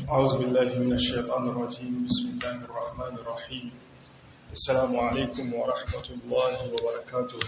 أعوذ بالله من الشيطان الرجيم بسم الله الرحمن الرحيم السلام عليكم ورحمة الله وبركاته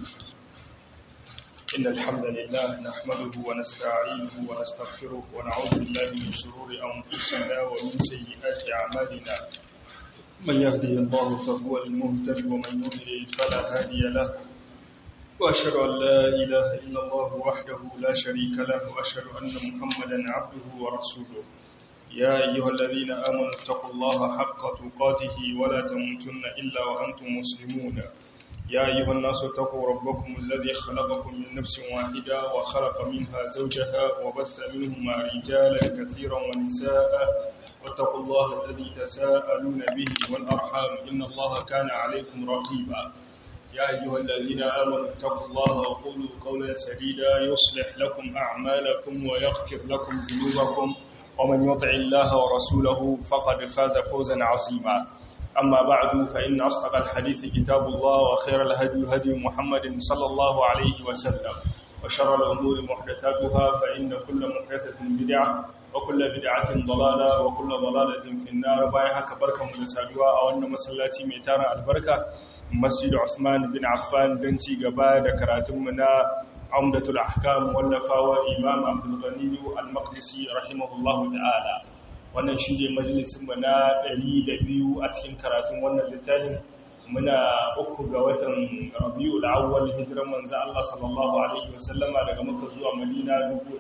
إن الحمد لله نحمده ونستعينه ونستغفره ونعوذ بالله من شرور أنفسنا ومن سيئات أعمالنا من يهده الله فهو المهتد ومن يضلل فلا هادي له وأشهد أن لا إله إلا الله وحده لا شريك له وأشهد أن محمدا عبده ورسوله يا أيها الذين آمنوا اتقوا الله حق تقاته ولا تموتن إلا وأنتم مسلمون يا أيها الناس اتقوا ربكم الذي خلقكم من نفس واحدة وخلق منها زوجها وبث منهما رجالا كثيرا ونساء واتقوا الله الذي تساءلون به والأرحام إن الله كان عليكم رقيبا يا أيها الذين آمنوا اتقوا الله وقولوا قولا سديدا يصلح لكم أعمالكم ويغفر لكم ذنوبكم ومن يطع الله ورسوله فقد فاز فوزا عظيما أما بعد فإن أصدق الحديث كتاب الله وخير الهدي هدي محمد صلى الله عليه وسلم وشر الأمور محدثاتها فإن كل محدثة بدعة وكل بدعة ضلالة وكل ضلالة في النار بايها كبركة مدسادوا أو أن مسلاتي ميتانا البركة مسجد عثمان بن عفان بنتي قبادة كراتمنا عمدة الأحكام والنفاوى إمام عبد الغني المقدسي رحمه الله تعالى wannan shi ne majalisunmu na 200 a cikin karatun wannan littafin muna uku ga watan rabiu al'awwal hijiran manzo Allah sallallahu alaihi wasallama daga Makka zuwa Madina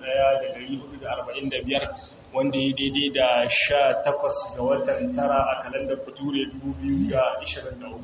1445 wanda ya daidai da 18 ga watan tara a kalandar Bature 2023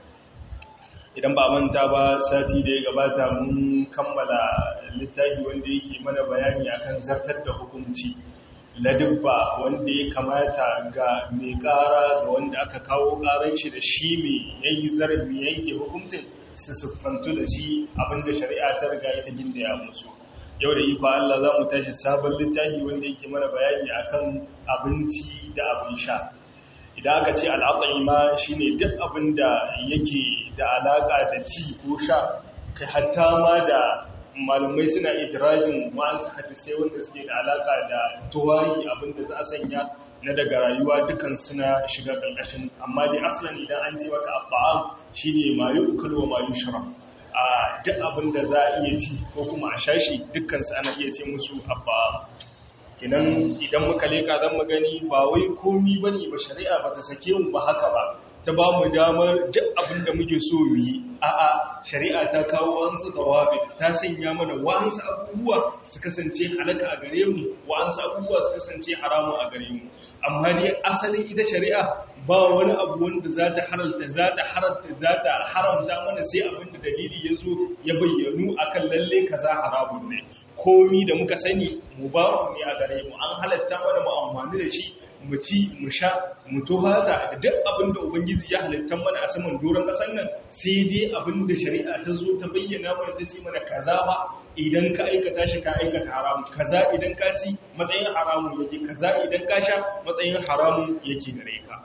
idan ba manta ba sati da ya gabata mun kammala littafi wanda yake mana bayani akan zartar da hukunci ladubba wanda ya kamata ga mai kara ga wanda aka kawo karan shi da shi mai yayi zarafi yanke hukuncin su siffantu da shi abinda shari'a ta riga ita gindaya musu yau da iko Allah za mu tashi sabon littafi wanda yake mana bayani akan abinci da abin sha idan aka ce al'at'ima shine duk abin da yake da alaka da ci ko sha kai hatta ma da malumai suna idirajin wa'ansu hadisai wanda suke da alaka da tuwayi abinda za a sanya na daga rayuwa dukan suna shiga ƙarƙashin amma dai asalin idan an ce maka abba'am shine mayu ukalwa mayu shara a duk abinda za a iya ci ko kuma a shashi dukkan su ana iya ce musu abba'am kinan idan muka leka zan magani ba wai komi bane ba shari'a ba ta sake mu ba haka ba ta ba mu damar duk abin da muke so mu yi a'a shari'a ta kawo wansu dawabi ta sanya mana wa'ansu abubuwa su kasance halaka a gare mu wa'ansu abubuwa su kasance haramu a gare mu amma dai asalin ita shari'a ba wani abu wanda za ta haralta za ta haralta za ta haramta mana sai abin da dalili ya zo ya bayyanu akan lalle kaza haramun ne komi da muka sani mu ba mu ne a gare mu an halatta mana mu amfani da shi mu ci mu sha mu tohata da duk abin da ubangiji ya halitta mana a saman doron ƙasar nan sai dai abin da shari'a ta zo ta bayyana mana ta ce mana kaza ba idan ka aikata shi ka aikata haramu kaza idan ka ci matsayin haramun yake kaza idan ka sha matsayin haramun yake gare ka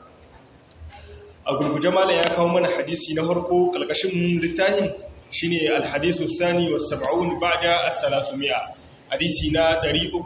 a gurguje malam ya kawo mana hadisi na farko kalkashin littafin shine alhadisu sani was sab'un ba'da as-salasumia hadisi na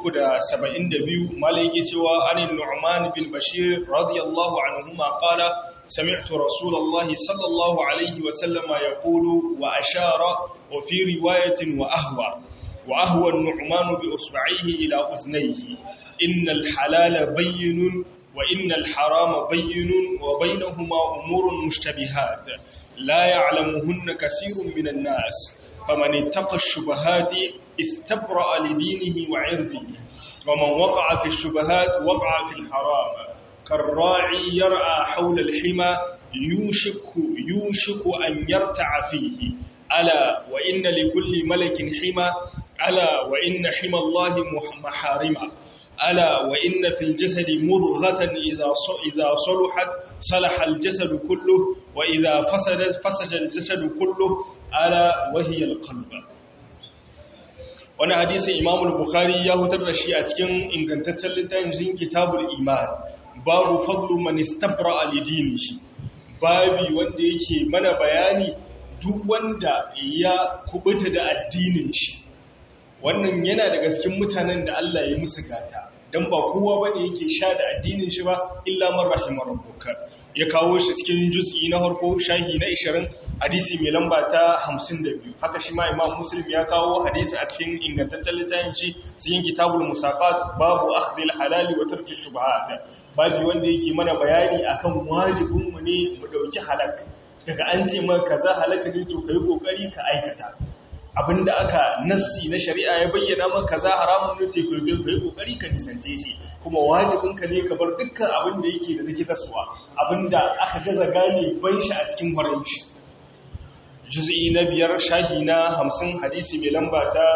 372 malai yake cewa anin nu'man bin bashir radiyallahu anhuma qala sami'tu rasulullahi sallallahu alaihi wa sallama yaqulu wa ashara wa fi riwayatin wa ahwa wa ahwa an-nu'man bi usba'ihi ila uznayhi innal halala bayyinun wa innal harama bayyinun wa bainahuma umurun mushtabihat la ya'lamuhunna kaseerun minan nas فمن اتقى الشبهات استبرأ لدينه وعرضه ومن وقع في الشبهات وقع في الحرام كالراعي يرعى حول الحمى يوشك, يوشك أن يرتع فيه ألا وإن لكل ملك حمى ألا وإن حمى الله محارمة ألا وإن في الجسد مضغة إذا إذا صلحت صلح الجسد كله وإذا فسدت فسد الجسد كله ala wahiyar kalba wani hadisi imamul bukhari ya hutar da shi a cikin ingantaccen littafin kitabul iman babu fadlu man istabra alidinihi babi wanda yake mana bayani duk wanda ya kubuta da addinin shi wannan yana daga cikin mutanen da Allah ya musu gata dan ba kowa bane yake sha da addinin shi ba illa man rahimar rabbuka ya kawo shi cikin juz'i na harko shahi na 20 hadisi mai lamba ta 52 haka shi ma imam muslim ya kawo hadisi a cikin ingantaccen littafin shi cikin kitabul musaqat babu akhdhil halal wa tarki shubuhat babu wanda yake mana bayani akan wajibin mu ne mu dauki halak daga an ce maka kaza halaka ne to kai kokari ka aikata abinda aka nassi na shari'a ya bayyana maka kaza haramun ne to kai kai kokari ka nisance shi kuma wajibin ka ne ka bar dukkan abin da yake da rikitarsuwa abinda aka gaza gane ban shi a cikin haramci juz'i na biyar shahi na hamsin hadisi mai lamba ta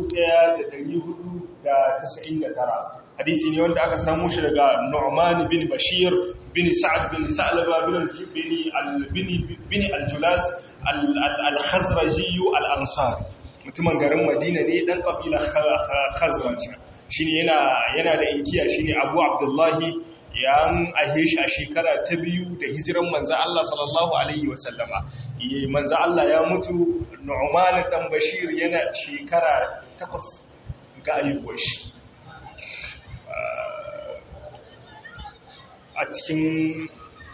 1499 hadisi ne wanda aka samu shi daga Nu'man bin Bashir bin Sa'ad bin Sa'laba bin bin al-Julas al-Khazraji al-Ansar mutumin garin Madina ne dan kabila Khazraj shine yana yana da inkiya shine Abu Abdullahi ya ahe shi a shekara ta biyu da hijiran manzan Allah sallallahu Alaihi wasallama manzan Allah ya mutu Nu'man dan Bashir yana shekara takwas ga ayyuwar shi a cikin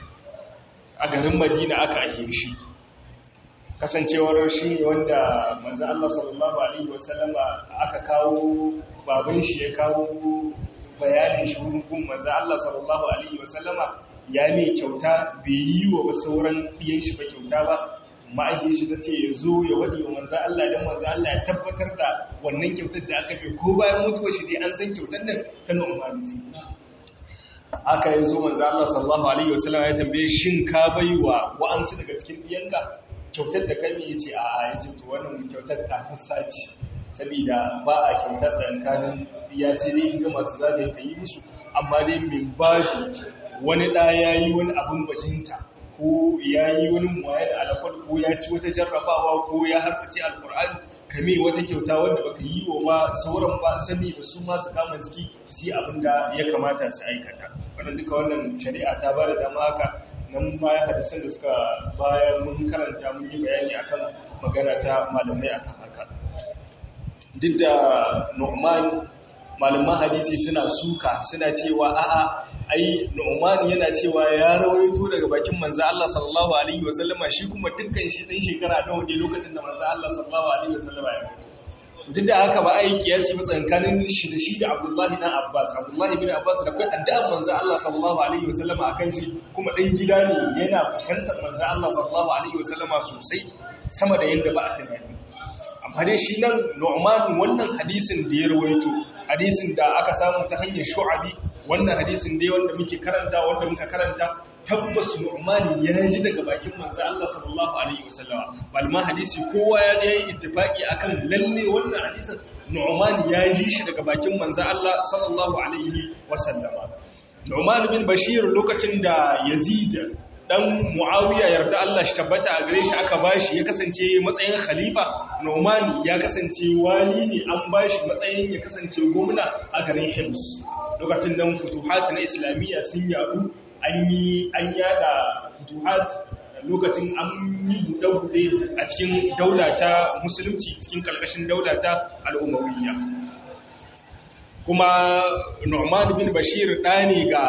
a garin Madina aka ahe shi kasancewar shi ne wanda manzan Allah sallallahu Alaihi wasallama aka kawo baban shi ya kawo bayanin shi wurin gun manzan Allah sallallahu Alaihi wasallama ya mai kyauta bai yi wa sauran ɗiyan shi ba kyauta ba ma'aikin shi ta ce ya zo ya waɗi wa manzan Allah don manzan Allah ya tabbatar da wannan kyautar da aka bai ko bayan mutuwa shi dai an san kyautar nan ta nu'umani ce haka ya zo manzan Allah sallallahu Alaihi wasallama ya tambaye shin ka bai wa wa'ansu daga cikin ɗiyanka kyautar da kai ya ce a ya ce to wannan kyautar ta sassa ce saboda ba a kyauta tsakankanin ya sai dai inga masu zagaye ka yi musu amma dai min babu wani ɗa ya yi wani abin bajinta ko ya yi wani muwayar alakwal ko ya ci wata jarrabawa ko ya harkace alkur'ani kame wata kyauta wanda baka yi wa ba sauran ba sani da su masu kama jiki su yi abin da ya kamata su aikata wannan duka wannan shari'a ta ba da dama haka nan baya hadisan da suka bayan mun karanta mun yi bayani akan magana ta malamai akan haka duk da Nu'man malaman hadisi suna suka suna cewa a'a ai Nu'man yana cewa ya rawaito daga bakin manzo Allah sallallahu alaihi wasallama shi kuma dukkan shi din shekara nawa ne lokacin da manzo Allah sallallahu alaihi wasallama ya mutu to duk da haka ba ai kiyasi ba tsakanin shi da shi da Abdullahi dan Abbas Abdullahi bin Abbas da kai addu'an manzo Allah sallallahu alaihi wasallama akan shi kuma dan gida ne yana kusantar manzo Allah sallallahu alaihi wasallama sosai sama da yanda ba a tunani amma dai shi nan Nu'man wannan hadisin da ya rawaito hadisin da aka samu ta hanyar Shu'abi wannan hadisin dai wanda muke karanta wanda muka karanta tabbas Nu'man ya ji daga bakin manzo Allah sallallahu alaihi wasallama malama hadisi kowa ya je ittifaki akan lalle wannan hadisin Nu'man ya ji shi daga bakin manzo Allah sallallahu alaihi wasallama Nu'man bin Bashir lokacin da Yazid dan Muawiya yarda Allah shi tabbata a gare shi aka bashi ya kasance matsayin khalifa Nu'man ya kasance wali ne an bashi matsayin ya kasance gwamna a garin Hims lokacin nan futuhat na islamiyya sun yadu an yi an yada futuhat lokacin an yi buɗe a cikin daula ta musulunci cikin kalkashin daula ta al'ummawiyya kuma Nu'man bin Bashir ɗani ga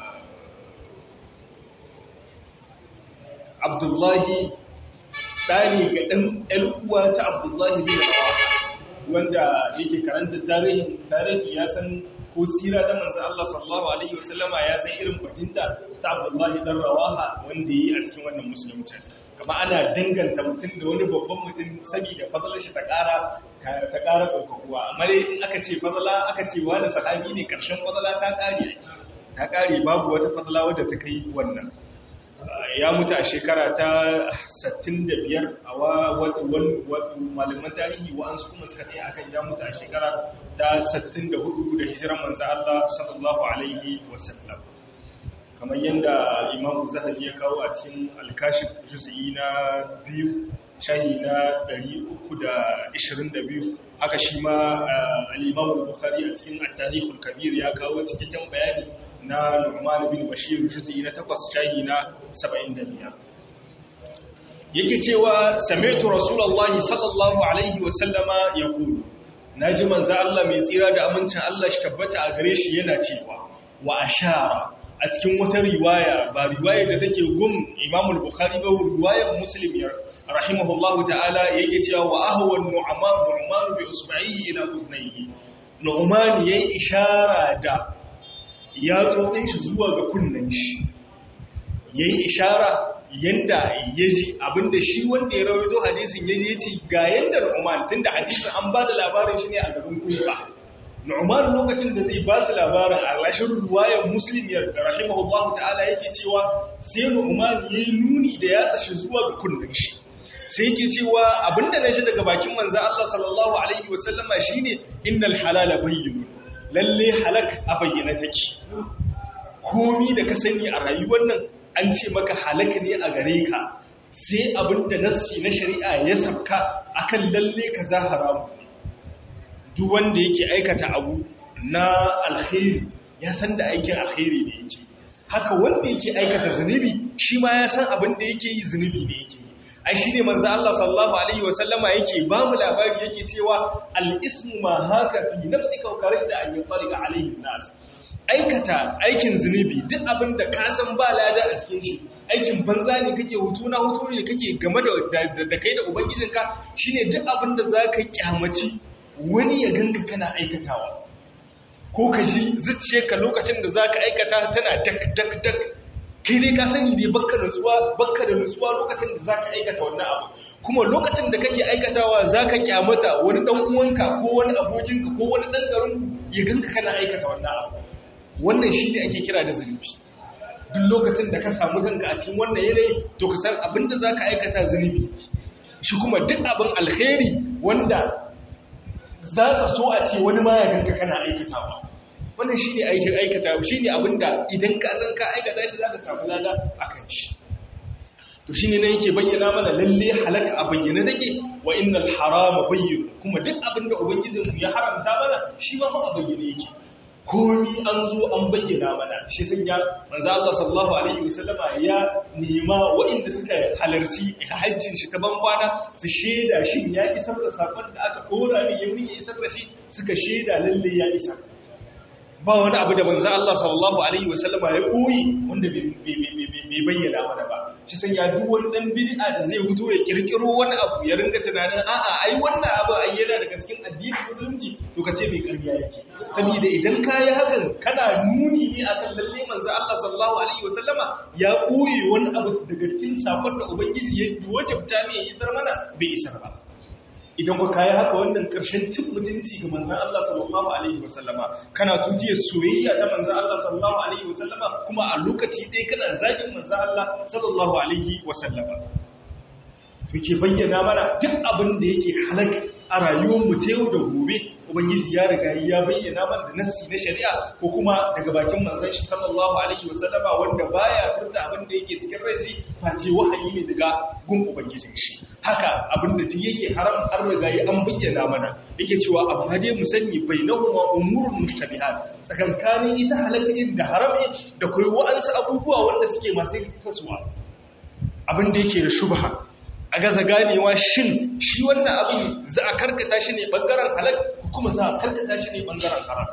abdullahi ɗani ga ɗan uwa ta abdullahi bin rawaha wanda yake karanta tarihi ya san ko sira ta manzan Allah sallallahu Alaihi wasallama ya san irin bajinta ta abdullahi ɗan rawaha wanda yi a cikin wannan musulunci kama ana danganta mutum da wani babban mutum saboda fadalar shi ta ƙara ta ƙara ɗaukakuwa amma dai in aka ce fadala aka ce wani sahabi ne ƙarshen fadala ta ƙare ta ƙare babu wata fadala wadda ta kai wannan ya mutu a shekara ta 65 a malaman tarihi wa'ansu kuma suka ɗaya akan ya mutu a shekara ta 64 da hijiran manzo Allah sallallahu alaihi wasallam kamar yadda imamu zahabi ya kawo a cikin alkashif juz'i na biyu shahi na 322 haka shi ma al-imamu bukhari a cikin at-tarikhul kabir ya kawo cikakken bayani na Nu'man bin Bashir juz'i na 8 shahi na 75 yake cewa sami'tu rasulullahi sallallahu alaihi wa sallama yaqulu naji manzo Allah mai tsira da amincin Allah shi tabbata a gare shi yana cewa wa ashara a cikin wata riwaya ba riwayar da take gum Imam al-Bukhari ba riwayar Muslim ya rahimahullahu ta'ala yake cewa wa ahwa nu'man nu'man bi usba'ihi ila uznayhi nu'man yayi ishara da yatsotsin shi zuwa ga kunnen shi yayi ishara yanda yaji abinda shi wanda ya rawaito hadisin yaji yace ga yanda nu'man tunda hadisin an bada labarin shi ne a garin Kufa Nu'man lokacin da zai ba su labarin a rashin ruwayar Muslim ya rahimahullahu ta'ala yake cewa sai Nu'man yayi nuni da ya tashi zuwa ga kunnin shi. Sai yake cewa abinda na ji daga bakin manzo Allah sallallahu alaihi wasallama shine innal halala bayyin. Lalle halak a bayyana take. Komi da ka sani a rayuwar nan an ce maka halak ne a gare ka. Sai abinda nassi na shari'a ya sabka akan lalle ka za haramu. duk wanda yake aikata abu na alkhairi ya san da aikin alkhairi ne yake haka wanda yake aikata zunubi shi ma ya san abin da yake yi zunubi ne yake yi ai shine manzo Allah sallallahu alaihi wasallama yake ba mu labari yake cewa al-ismu ma haka fi nafsika wa karita an yutaliqa alaihi nas aikata aikin zunubi duk abin da ka san ba lada a cikin shi aikin banza ne kake hutu na hutu ne kake game da da kai da ubangijinka shine duk abin da zaka kyamaci wani ya ganka kana aikatawa ko ka ji zuciyarka lokacin da za ka aikata tana dak dak dak kai dai ka sani dai bakka nutsuwa bakka da nutsuwa lokacin da za ka aikata wannan abu kuma lokacin da kake aikatawa za ka kyamata wani dan uwanka ko wani abokinka ko wani dan garinku ya ganka kana aikata wannan abu wannan shi ne ake kira da zunubi duk lokacin da ka samu kanka a cikin wannan yanayi to ka san abin da za ka aikata zunubi shi kuma duk abin alkhairi wanda za ka so a ce wani ma ya ganka kana aikatawa wannan shi ne aikin aikata shi ne abinda idan ka san ka aikata shi za ka samu lada a kan shi to shi ne na yake bayyana mana lalle halaka a bayyana take wa innal harama bayyin kuma duk abinda ubangijinmu ya haramta mana shi ma a bayyane yake komi an zo an bayyana mana shi sun ya manzo Allah sallallahu alaihi wasallama ya nema waɗanda suka halarci hajjin shi ta bambana su sheda shi ya isar da sakon da aka kora ne ya ya isar da shi suka sheda lalle ya isa ba wani abu da manzo Allah sallallahu alaihi wasallama ya koyi wanda bai bayyana mana ba shi san ya duk wani dan bid'a da zai fito ya kirkiro wani abu ya ringa tunanin a'a ai wannan abu ai yana daga cikin addinin musulunci to kace bai ƙarya yake saboda idan kai hakan kana nuni ne akan lalle manzo Allah sallallahu alaihi wasallama ya koyi wani abu daga cikin sakon da ubangiji ya wajabta ne ya isar mana bai isar ba idan ku kayi haka wannan ƙarshen cin mutunci ga manzan Allah sallallahu Alaihi wasallama kana tujiya soyayya ta manzan Allah sallallahu Alaihi wasallama kuma a lokaci ɗaya kana zagin manzan Allah sallallahu Alaihi wasallama to ke bayyana mana duk abin da yake halak a rayuwar mu ta yau da gobe ubangiji ya riga ya bayyana mana da nassi na shari'a ko kuma daga bakin manzon shi sallallahu alaihi wasallama wanda baya furta abin da yake cikin raji face wahayi ne daga gun ubangijin shi haka abin da duk yake haram har riga ya an bayyana mana yake cewa amma dai mu sani bainahuma umurun mushtabihat tsakankanin ita halaka da haram da kai wa'ansu abubuwa wanda suke masu rikitarwa abin da yake da shubha a gaza ganewa shin shi wannan abin za a karkata shi ne bangaren halak kuma za a karkata shi ne bangaren haram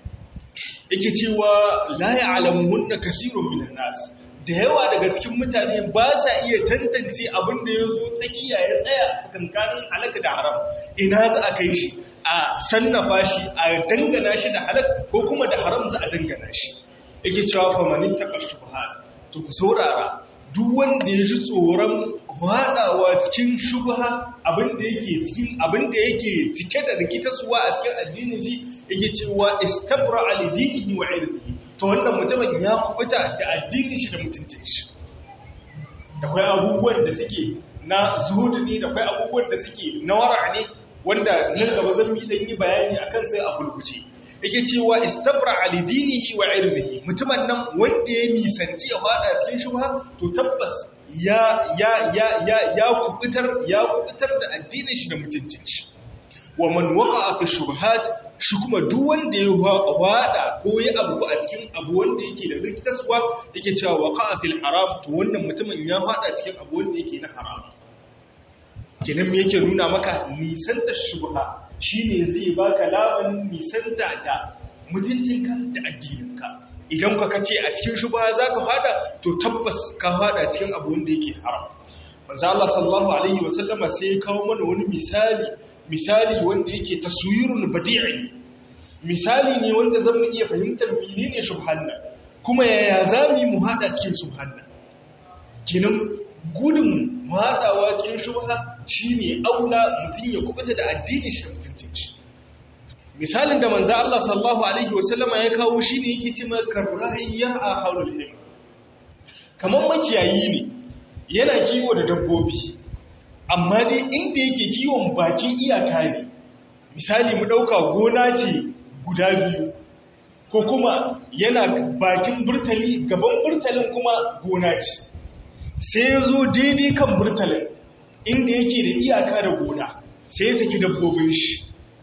yake cewa la ya'lamunna kaseerun minan nas da yawa daga cikin mutane ba sa iya tantance abin da ya zo tsakiya ya tsaya tsakankanin halak da haram ina za a kai shi a sannafa shi a dangana shi da halak ko kuma da haram za a dangana shi yake cewa fa manin taqashshuha to ku saurara duk wanda ya ji tsoron faɗawa cikin shubha abinda yake cikin abinda yake cike da rikitarsuwa a cikin addinin shi yake cewa istabra alidinihi wa irdihi to wannan mutumin ya kubuta da addinin shi da mutuncin shi da kai abubuwan da suke na zuhudu ne da kai abubuwan da suke na wara ne wanda nan gaba zan yi dan yi bayani akan sai a bulbuce yake cewa istabra alidinihi wa irdihi mutumin nan wanda ya nisanci ya fada cikin shubha to tabbas ya ya ya ya ya kubutar ya kubutar da addinin shi da mutuncin shi wa man waqa'a fi shubhat shi kuma duk wanda ya wada ko ya abu a cikin abu wanda yake da rikitarwa yake cewa waqa'a fil haram to wannan mutumin ya fada cikin abu wanda yake na haram kenan me yake nuna maka nisan da shubha shine zai baka labanin nisanta da mutuncinka da addininka idan ka kace a cikin shubha zaka fada to tabbas ka fada cikin abu wanda yake haram manzo Allah sallallahu alaihi wasallama sai ya kawo mana wani misali misali wanda yake taswirul badi'i misali ne wanda zan mu iya fahimtar menene shubhan nan kuma yaya zamu mu hada cikin shubhan nan kinan gudun hadawa cikin shubha shine aula mutun ya kubuta da addini shi mutuncin shi misalin da manzo Allah sallallahu alaihi wasallama ya kawo shine yake cewa karra'iyar a haulul him kaman makiyayi ne yana kiwo da dabbobi amma dai inda yake kiwon bakin iyaka ne misali mu dauka gona ce guda biyu ko kuma yana bakin burtali gaban burtalin kuma gona ce sai ya zo daidai kan burtalin inda yake da iyaka da gona sai ya saki dabbobin shi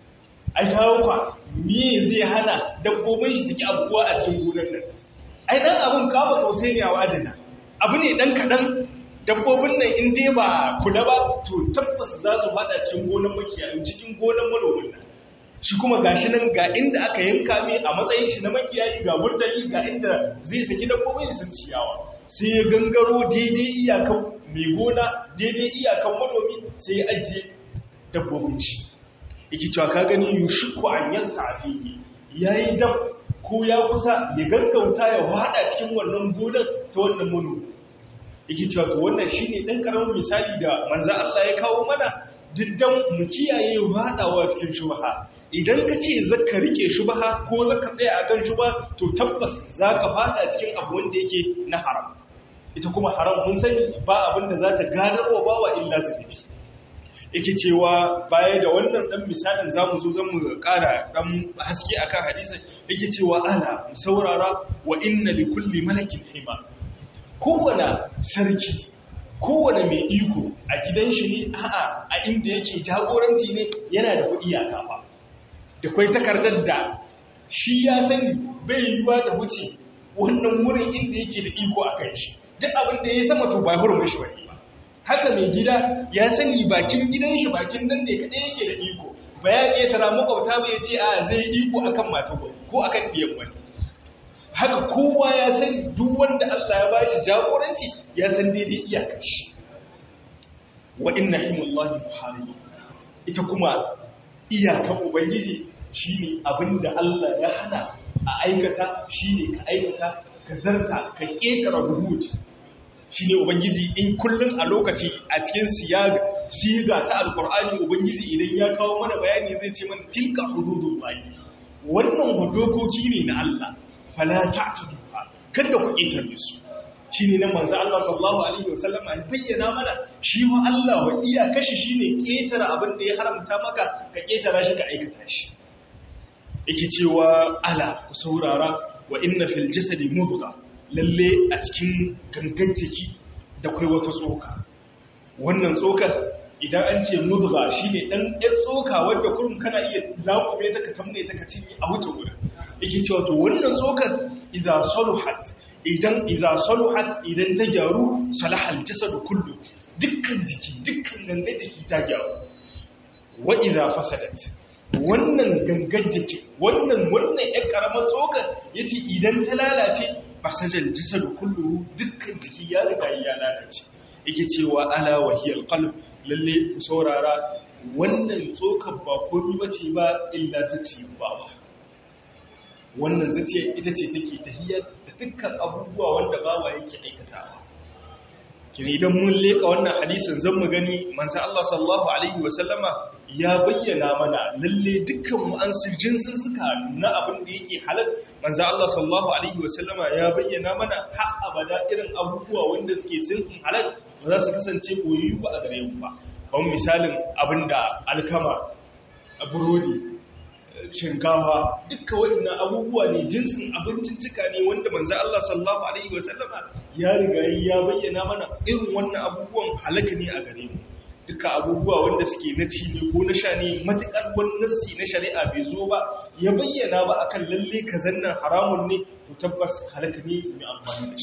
ai kawo kwa me zai hana dabbobin shi suke abubuwa a cikin gonar nan ai dan abun kawo kausai ne a wadana abu ne dan kadan dabbobin nan in dai ba kula ba to tabbas za su fada cikin gonar makiyayi cikin gonar manomin nan shi kuma gashi nan ga inda aka yanka mai a matsayin shi na makiyayi ga burtali ga inda zai saki dabbobin su ciyawa sai ya gangaro daidai iyakan mai gona daidai iyakan manomi sai ya ajiye dabbobin shi yake cewa ka gani yushku an yanta afihi yayi dab ko ya kusa ya gaggauta ya wada cikin wannan gonar ta wannan manomi yake cewa to wannan shine dan karamin misali da manzo Allah ya kawo mana diddan mu kiyaye wadawa cikin shubha idan ka ce zaka rike shubha ko zaka tsaya akan shubha to tabbas zaka fada cikin abu wanda yake na haram ita kuma haram mun sani ba abin da za ta gadarwa bawa illa zunubi yake cewa baya da wannan dan misalin zamu zo zamu ƙara dan haske akan hadisi yake cewa ala saurara wa inna likulli malakin hima kowane sarki kowane mai iko a gidan shi ne a'a a inda yake jagoranci ne yana da kuɗi a kafa da kwai takardar da shi ya sani bai yiwuwa da wuce wannan wurin inda yake da iko a kan shi duk abin da ya sama to ba hurumin shi bane ba haka mai gida ya sani bakin gidan shi bakin nan ne kadai yake da iko ba ya ƙetara makwabta ba ya ce a zai iko akan mata ko akan ɗiyan wani haka kowa ya san duk wanda Allah ya bashi jagoranci ya san daidai iyakar shi wa inna himullahi muharib ita kuma iyakar ubangiji shine abinda Allah ya hana a aikata shine ka aikata ka zarta ka ketara hudud shine ubangiji in kullun a lokaci a cikin siyaga siga ta alqur'ani ubangiji idan ya kawo mana bayani zai ce mana tilka hududullahi wannan hudokoki ne na Allah fala ta'taduha kada ku ketare su shine nan manzo Allah sallallahu alaihi wasallam ya bayyana mana shi wa Allah wa iya kashi shine ketara abin da ya haramta maka ka ketara shi ka aikata shi yake cewa ala ku saurara wa inna fil jasadi mudgha lalle a cikin gangan jiki da kai wata tsoka wannan tsokar idan an ce mudgha shine dan ɗan tsoka wanda kurum kana iya laƙube ta ka tamne ta ka cinye a wuce gurin yake cewa to wannan tsokar idza saluhat idan idza saluhat idan ta gyaru salahal jasad kullu dukkan jiki dukkan gangan jiki ta gyaru wa idza fasadat wannan gangan jiki wannan wannan ƴan karamar tsokar yace idan ta lalace fasajal jasad kullu dukkan jiki ya riga ya lalace yake cewa ala wahiyal qalb lalle saurara wannan tsokar ba komai bace ba illa zaci ba wannan zuciya ita ce take tahiyar da dukkan abubuwa wanda bawa yake aikatawa kini idan mun leka wannan hadisin zan mu gani manzo Allah sallallahu alaihi wasallama ya bayyana mana lalle dukkan mu an jinsin suka na abin da yake halal manzo Allah sallallahu alaihi wasallama ya bayyana mana har abada irin abubuwa wanda suke sun halal ba za su kasance koyayyu ba a gare mu ba kamar misalin abinda alkama burodi shinkafa dukkan waɗannan abubuwa ne jinsin abincin cika ne wanda manzo Allah sallallahu alaihi wasallama ya riga ya bayyana mana irin wannan abubuwan halaka ne a gare mu duka abubuwa wanda suke na ci ne ko na sha ne matukar wannan nassi na shari'a bai zo ba ya bayyana ba akan lalle kazan nan haramun ne to tabbas halaka ne mai amfani da shi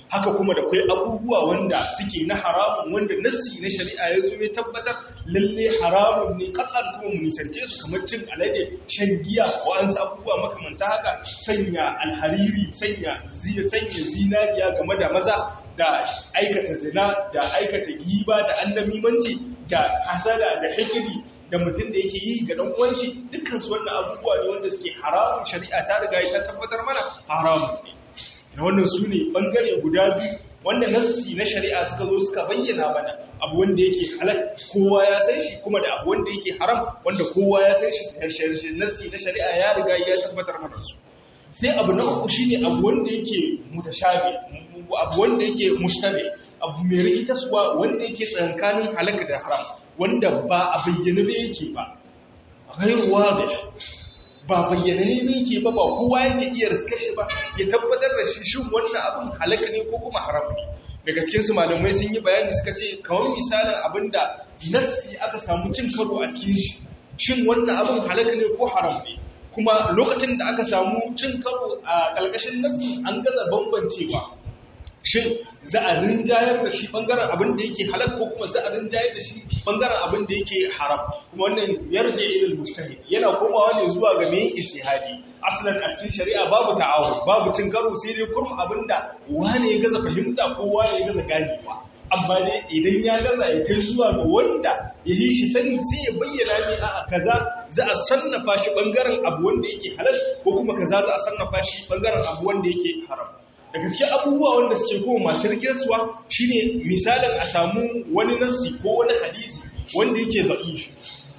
haka kuma da kai abubuwa wanda suke na haramun wanda nassi na shari'a ya zo ya tabbatar lalle haramun ne kakan kuma mu nisance su kamar cin alade shan giya wa'ansu abubuwa makamanta haka sanya alhariri sanya sanya zinariya game da maza da aikata zina da aikata giba da annamimanci da hasada da hikiri da mutum da yake yi ga dan uwanci dukkan su wannan abubuwa ne wanda suke haramun shari'a ta riga ta tabbatar mana haramun ne na wannan su ne ɓangare guda biyu wanda nassi na shari'a suka zo suka bayyana mana abu wanda yake halal kowa ya san shi kuma da abu wanda yake haram wanda kowa ya san shi nassi na shari'a ya riga ya tabbatar mana su sai abu na uku shine abu wanda yake mutashabi abu wanda yake mushtabi abu mai rikitaswa wanda yake tsankanin halaka da haram wanda ba a bayyana ba yake ba ghairu wadih ba bayyana ne yake ba ba kowa yake iya riskar shi ba ya tabbatar da shi shin wannan abin halaka ne ko kuma haram ne daga cikin su malamai sun yi bayani suka ce kawai misalin abinda nassi aka samu cin karo a cikin shi shin wannan abin halaka ne ko haram ne kuma lokacin da aka samu cin karo a ƙarƙashin nassi an gaza bambancewa shin za a rinjayar da shi bangaren abin da yake halal ko kuma za a rinjayar da shi bangaren abin da yake haram kuma wannan yarje ilal mujtahid yana komawa ne zuwa ga mai ijtihadi aslan a cikin shari'a babu ta'awun babu cin karo sai dai kurum abinda wani ya gaza fahimta ko wani ya gaza ganewa amma dai idan ya gaza ya kai zuwa ga wanda ya yi shi sani sai ya bayyana ne a kaza za a sannafa shi bangaren abu wanda yake halal ko kuma kaza za a sannafa shi bangaren abu wanda yake haram da gaske abubuwa wanda suke kuma masu rikirsuwa shine misalin a samu wani nassi ko wani hadisi wanda yake da'ifi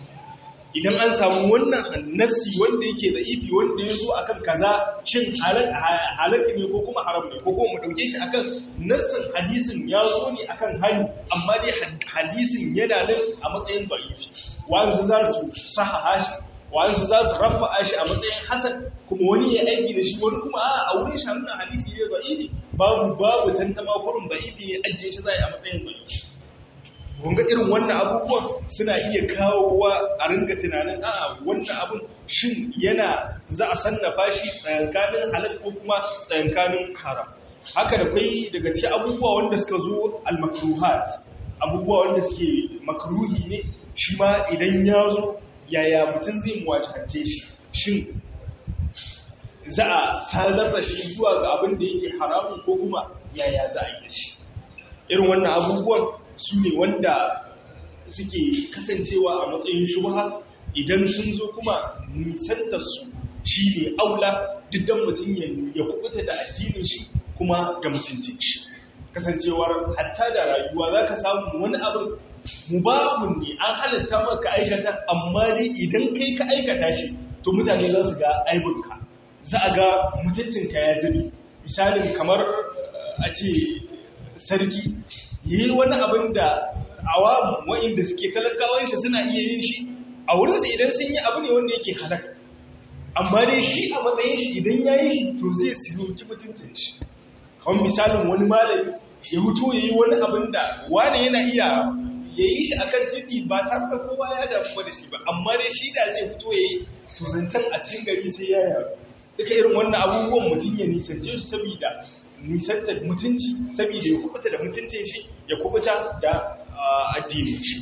idan an samu wannan nassi wanda yake da'ifi wanda ya zo akan kaza shin halaka ne ko kuma haram ne ko kuma mu dauke shi akan nassin hadisin ya zo ne akan hali amma dai hadisin yana nan a matsayin da'ifi wanzu za su sahaha shi wa'ansu za su rafa shi a matsayin hasan kuma wani ya aiki da shi wani kuma a wurin shi hannun hadisi ne da'ifi babu babu tantama kurin da'ifi ne ajiye shi zai a matsayin da'ifi kunga irin wannan abubuwan suna iya kawowa a ringa tunanin a'a wannan abun shin yana za a sannafa shi tsayankanin halal ko kuma tsayankanin haram haka da kai daga cikin abubuwa wanda suka zo al-makruhat abubuwa wanda suke makruhi ne shi ma idan ya zo yaya mutum zai muwajahance shi shin za a sadar da shi zuwa ga abin da yake haramun ko kuma yaya za a yi shi irin wannan abubuwan su ne wanda suke kasancewa a matsayin shubha idan sun zo kuma nisantar su shi ne aula diddan mutum ya kubuta da addinin shi kuma da mutuncin shi kasancewar hatta da rayuwa za ka samu wani abin mubahun ne an halatta maka aikata amma dai idan kai ka aikata shi to mutane za su ga aibinka za a ga mutuncinka ya zubi misalin kamar a ce sarki yi wani abin da awamu wa'inda suke talakawan shi suna iya yin shi a wurinsu idan sun yi abu ne wanda yake halaka amma dai shi a matsayin shi idan ya yi shi to zai siyoki mutuncin shi kawai misalin wani malami ya hutu ya yi wani abin da wani yana iya ya yi shi akan titi ba tare da kowa ya damu da shi ba amma dai shi da zai fito ya yi to zancen a cikin gari sai ya yaru duka irin wannan abubuwan mutum ya nisance su saboda nisanta mutunci saboda ya kubuta da mutuncin shi ya kubuta da addinin shi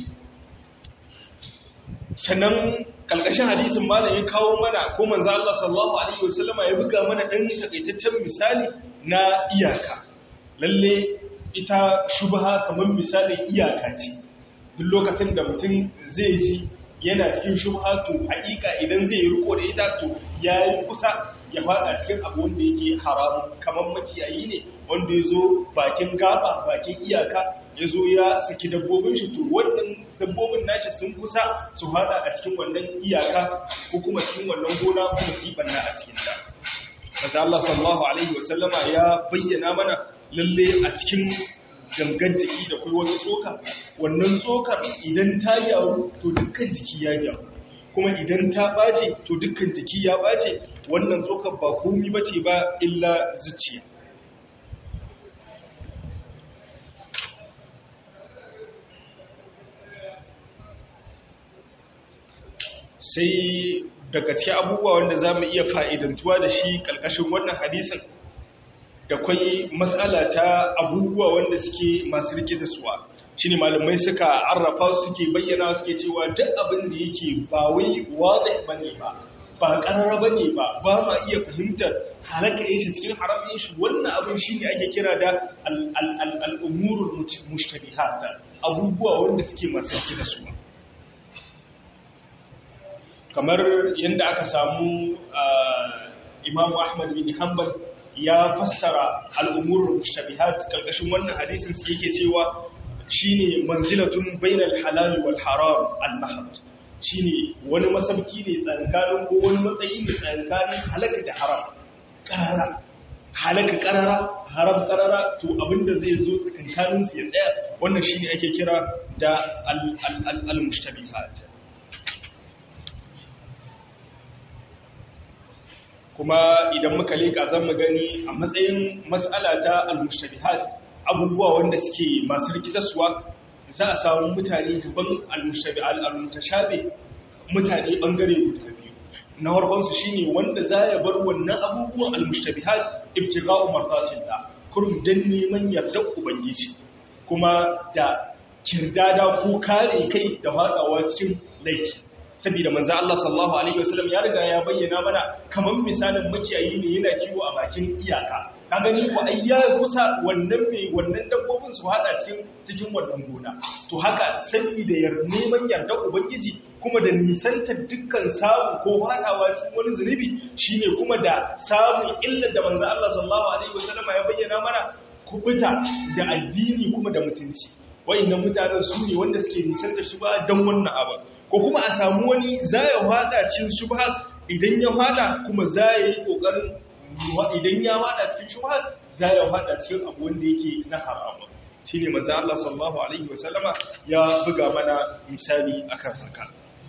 sannan kalkashin hadisin malam ya kawo mana ko manzo Allah sallallahu alaihi wasallama ya buga mana dan takaitaccen misali na iyaka lalle ita shubha kamar misalin iyaka ce duk lokacin da mutum zai ji yana cikin shubha to hakika idan zai yi riko da ita to yayi kusa ya fada cikin abu wanda yake haramu kamar makiyayi ne wanda ya zo bakin gaba bakin iyaka ya zo ya saki dabbobin shi to wannan dabbobin nashi sun kusa su fada a cikin wannan iyaka ko kuma cikin wannan gona kuma su yi banna a cikin ta Maza Allah sallallahu alaihi wasallama ya bayyana mana lalle a cikin gangan jiki da kai wata tsoka wannan tsokar idan ta gyaru to dukkan jiki ya gyaru kuma idan ta ɓace to dukkan jiki ya ɓace wannan tsokar ba komi bace ba illa zuciya sai daga cikin abubuwa wanda za mu iya fa'idantuwa da shi ƙalƙashin wannan hadisin da kwai matsala ta abubuwa wanda suke masu rikita suwa shi ne malamai suka arrafa suke bayyana suke cewa duk abin da yake ba wai wadda ba ne ba ba ƙarara ba ne ba ba ma iya fahimtar halaka yin shi cikin haramin shi wannan abin shi ne ake kira da al'umurul mushtabihata abubuwa wanda suke masu rikita suwa kamar yadda aka samu imamu ahmad bin hanbal ya fassara al'umurin mushtabihat karkashin wannan hadisin su yake cewa shine manzilatun bainal halal wal haram al-mahd shine wani masauki ne tsankanin ko wani matsayi ne tsankanin halaka da haram karara halaka karara haram karara to abinda zai zo tsakankanin su ya tsaya wannan shine ake kira da al-mushtabihat kuma idan muka leƙa zan mu gani a matsayin matsala ta al-mushtabihat abubuwa wanda suke masu rikitarsuwa za a samu mutane gaban al-mutashabi mutane bangare guda biyu na farkon su shine wanda za ya bar wannan abubuwan al-mushtabihat ibtigha'u mardatillah kurum dan neman yardar ubangiji kuma da kirdada ko kare kai da fadawa cikin laifi saboda manzo Allah sallallahu alaihi wasallam ya riga ya bayyana mana kaman misalin makiyayi ne yana kiwo a bakin iyaka ka gani ko ai ya kusa wannan mai wannan dabbobin su hada cikin cikin wannan gona to haka saboda yar neman yarda ubangiji kuma da nisantar dukkan samu ko hadawa cikin wani zunubi shine kuma da samun illar da manzo Allah sallallahu alaihi wasallam ya bayyana mana kubuta da addini kuma da mutunci wayannan mutanen su ne wanda suke nisan da shubha don wannan abu ko kuma a samu wani za ya fada cikin shubha idan ya fada kuma za ya yi kokarin idan ya fada cikin shubha za ya fada cikin abu wanda yake na haramu shine manzo Allah sallallahu alaihi wasallama ya buga mana misali akan haka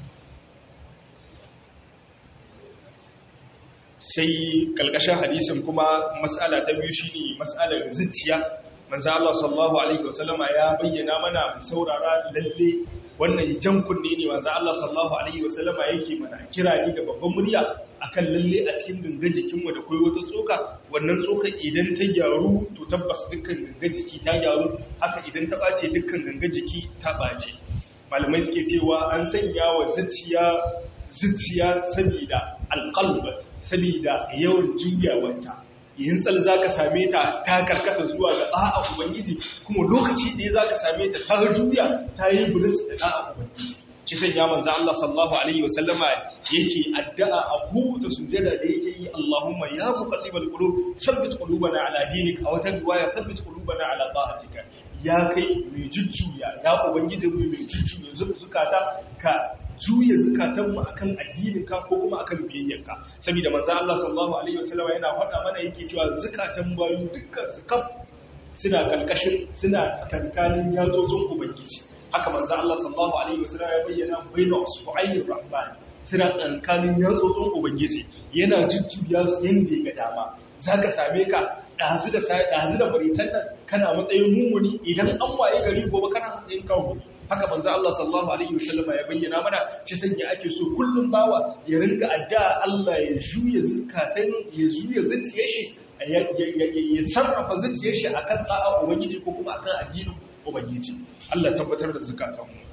sai kalkashin hadisin kuma mas'ala ta biyu shine mas'alar zuciya manzo Allah sallallahu alaihi wasallama ya bayyana mana mu saurara lalle wannan jan kunne ne manzo Allah sallallahu alaihi wasallama yake mana kira ni da babban murya akan lalle a cikin gangan jikin mu da kai wata tsoka wannan tsoka idan ta gyaru to tabbas dukkan gangan jiki ta gyaru haka idan ta bace dukkan gangan jiki ta bace malamai suke cewa an sanya wa zuciya zuciya saboda alqalb saboda yawan juyawanta yin tsal za ka same ta ta karkata zuwa ga ɗa'a ubangiji kuma lokaci ɗaya za ka same ta ta juya ta yi buris da ɗa'a ubangiji ci sanya manzo Allah sallallahu alaihi wa sallama yake addu'a a kowace sujada da yake yi Allahumma ya muqallibal qulub sabbit qulubana ala dinik a wata riwaya sabbit qulubana ala ta'atika ya kai mai jujjuya ya ubangiji mu mai jujjuya zukata ka juya zukatanmu akan addininka ko kuma akan biyayyanka saboda manzo Allah sallallahu alaihi wasallam yana faɗa mana yake cewa zukatan bayu dukkan su kaf suna kalkashin suna tsakankanin yatsotsin ubangiji haka manzo Allah sallallahu alaihi wasallam ya bayyana baina usbu'ayir rahman suna tsakankanin yatsotsin ubangiji yana jujjuya su yanda ya ga dama zaka same ka dazu da dazu da baritan nan kana matsayin mumuni idan an waye gari gobe kana matsayin kawo haka manzo Allah sallallahu alaihi wasallama ya bayyana mana shi sanya ake so kullum bawa ya ringa addu'a Allah ya juya zakatan ya juya zuciyar shi ya sarrafa zuciyar shi akan tsa'a ubangiji ko kuma akan addinin ubangiji Allah tabbatar da zakatan mu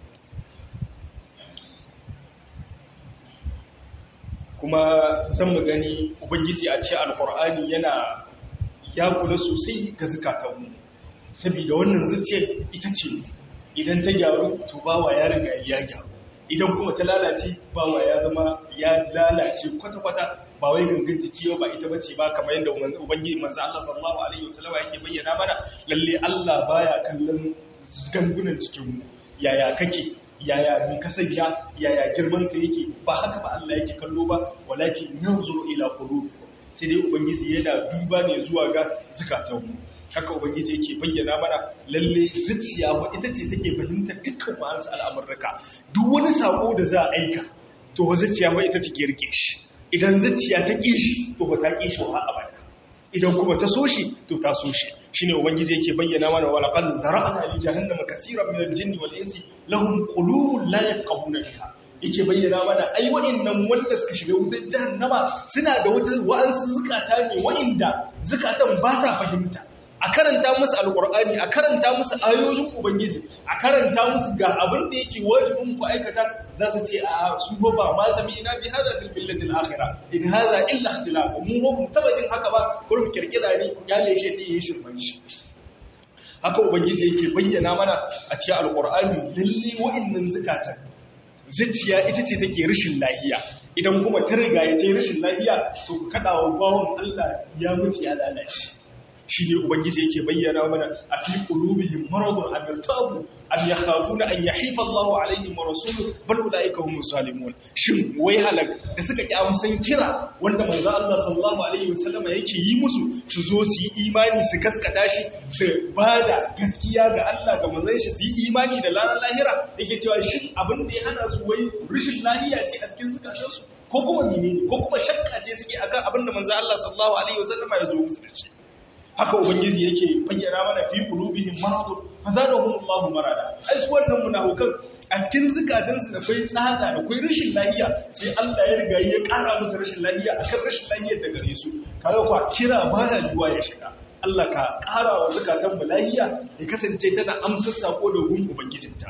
kuma zan mu gani ubangiji a cikin alqur'ani yana ya kula sosai ga zakatan mu saboda wannan zuciyar ita ce idan ta gyaru to bawa ya riga ya gyaru idan kuma ta lalace bawa ya zama ya lalace kwata-kwata ba wai gangan jiki ba ita bace ba kamar yadda ubangiji manzo Allah sallallahu alaihi wasallam yake bayyana mana lalle Allah baya kallon gangunan cikin mu yaya kake yaya mi kasanya yaya girman ka yake ba haka ba Allah yake kallo ba walakin yanzuru ila qulubikum sai dai ubangiji yana duba ne zuwa ga zukatanmu haka ubangiji yake bayyana mana lalle zuciya ba ita ce take fahimtar dukkan ma'ansa al'amurraka duk wani sako da za a aika to zuciya ba ita ce ke rike shi idan zuciya ta ƙi shi to ba ta ƙi shi wa abada idan kuma ta so shi to ta so shi shine ubangiji yake bayyana mana wala qad zara'na li jahannama kaseeran min al-jinni wal insi lahum qulubun la yafqahuna biha yake bayyana mana ai wa'annan wanda suka shiga wutar jahannama suna da wata wa'ansu zukata ne wa'inda zukatan ba sa fahimta a karanta musu alkur'ani a karanta musu ayoyin ubangiji a karanta musu ga abin da yake wajibin ku aikata za su ce a su ba ba ma sami ina bi hada fil billati akhirah in hada illa ikhtilaf mu ba mu taba jin haka ba ko mu kirkira ne ku gale shi ne yin shirman shi haka ubangiji yake bayyana mana a cikin alkur'ani lalle wa'annan zukatan zuciya ita ce take rashin lahiya idan kuma ta riga ya ce rashin lahiya to ku kada wa bawon Allah ya mutu ya lalace shi ne ubangiji yake bayyana mana a fi qulubihim maradun am yartabu am yakhafuna an yahifa Allahu alaihim wa rasuluhu bal ulaika humus zalimun shin wai halak da suka ki amsan kira wanda manzo Allah sallallahu alaihi wasallama yake yi musu su zo su yi imani su gaskata shi su bada gaskiya ga Allah ga manzon shi su yi imani da laran lahira yake cewa shin abin da ya hana su wai rishin lahiya ce a cikin zukatansu ko kuma menene ko kuma shakka ce suke akan abin da manzo Allah sallallahu alaihi wasallama ya zo musu da shi haka ubangiji yake bayyana mana fi qulubihim maradun fazadahum Allahu marada ai su wannan munafikan a cikin zukatansu da kai tsada da kai rashin lafiya sai Allah ya riga ya kara musu rashin lafiya akan rashin lafiyar da gare su kaga kwa kira baya yuwa ya shiga Allah ka kara wa zukatan mu lafiya ya kasance tana amsar sako da gun ubangijinta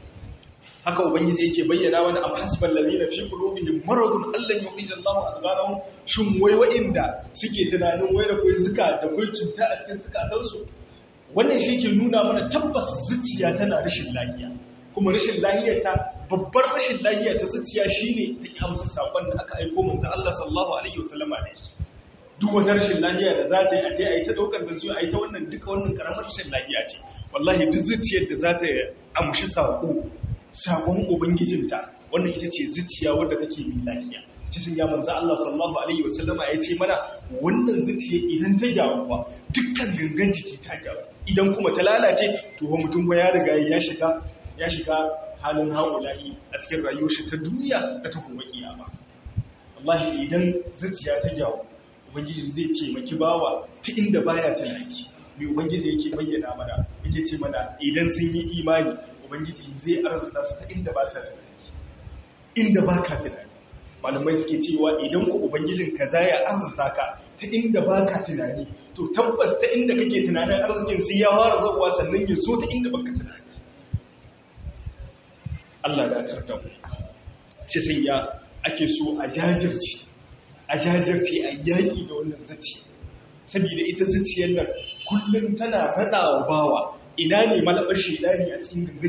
haka ubangiji yake bayyana wani am hasbal ladina fi qulubihim maradun allan yukhrijal Allahu adghanahum shin wai wa'inda suke tunanin wai da kai zuka da kai cuta a cikin zukatan su wannan shi ke nuna mana tabbas zuciya tana rashin lafiya kuma rashin lafiyar ta babbar rashin lafiya ta zuciya shine ta ki amsa sakon da aka aika manzo Allah sallallahu alaihi wasallama ne duk wata rashin lafiya da za ta yi a ta yi ta daukar da zuwa a yi ta wannan duka wannan karamar rashin lafiya ce wallahi duk zuciyar da za ta amshi sako sabon ubangijinta wannan ita ce zuciya wadda take mai lafiya cikin ya manzo Allah sallallahu alaihi wasallama ya ce mana wannan zuciya idan ta gyaru ba dukkan gangan jiki ta gyaru idan kuma ta lalace to ba mutum ba ya riga ya shiga ya shiga halin haula'i a cikin rayuwar shi ta duniya da ta kuma kiyama wallahi idan zuciya ta gyaru ubangiji zai taimaki bawa ta inda baya tunani mai ubangiji yake bayyana mana yake ce mana idan sun yi imani ubangiji zai arzuta su ta inda ba sa tunani inda ba ka tunani malamai suke cewa idan ku ubangijin ka za ya arzuta ka ta inda ba ka tunani to tabbas ta inda kake tunanin arzikin sai ya fara zabuwa sannan ya zo ta inda baka tunani Allah da tarda mu shi sai ya ake so a jajirce a jajirce a yaƙi da wannan zaci saboda ita zuciyar nan kullum tana raɗawa bawa ina ne malabar shaidani a cikin ganga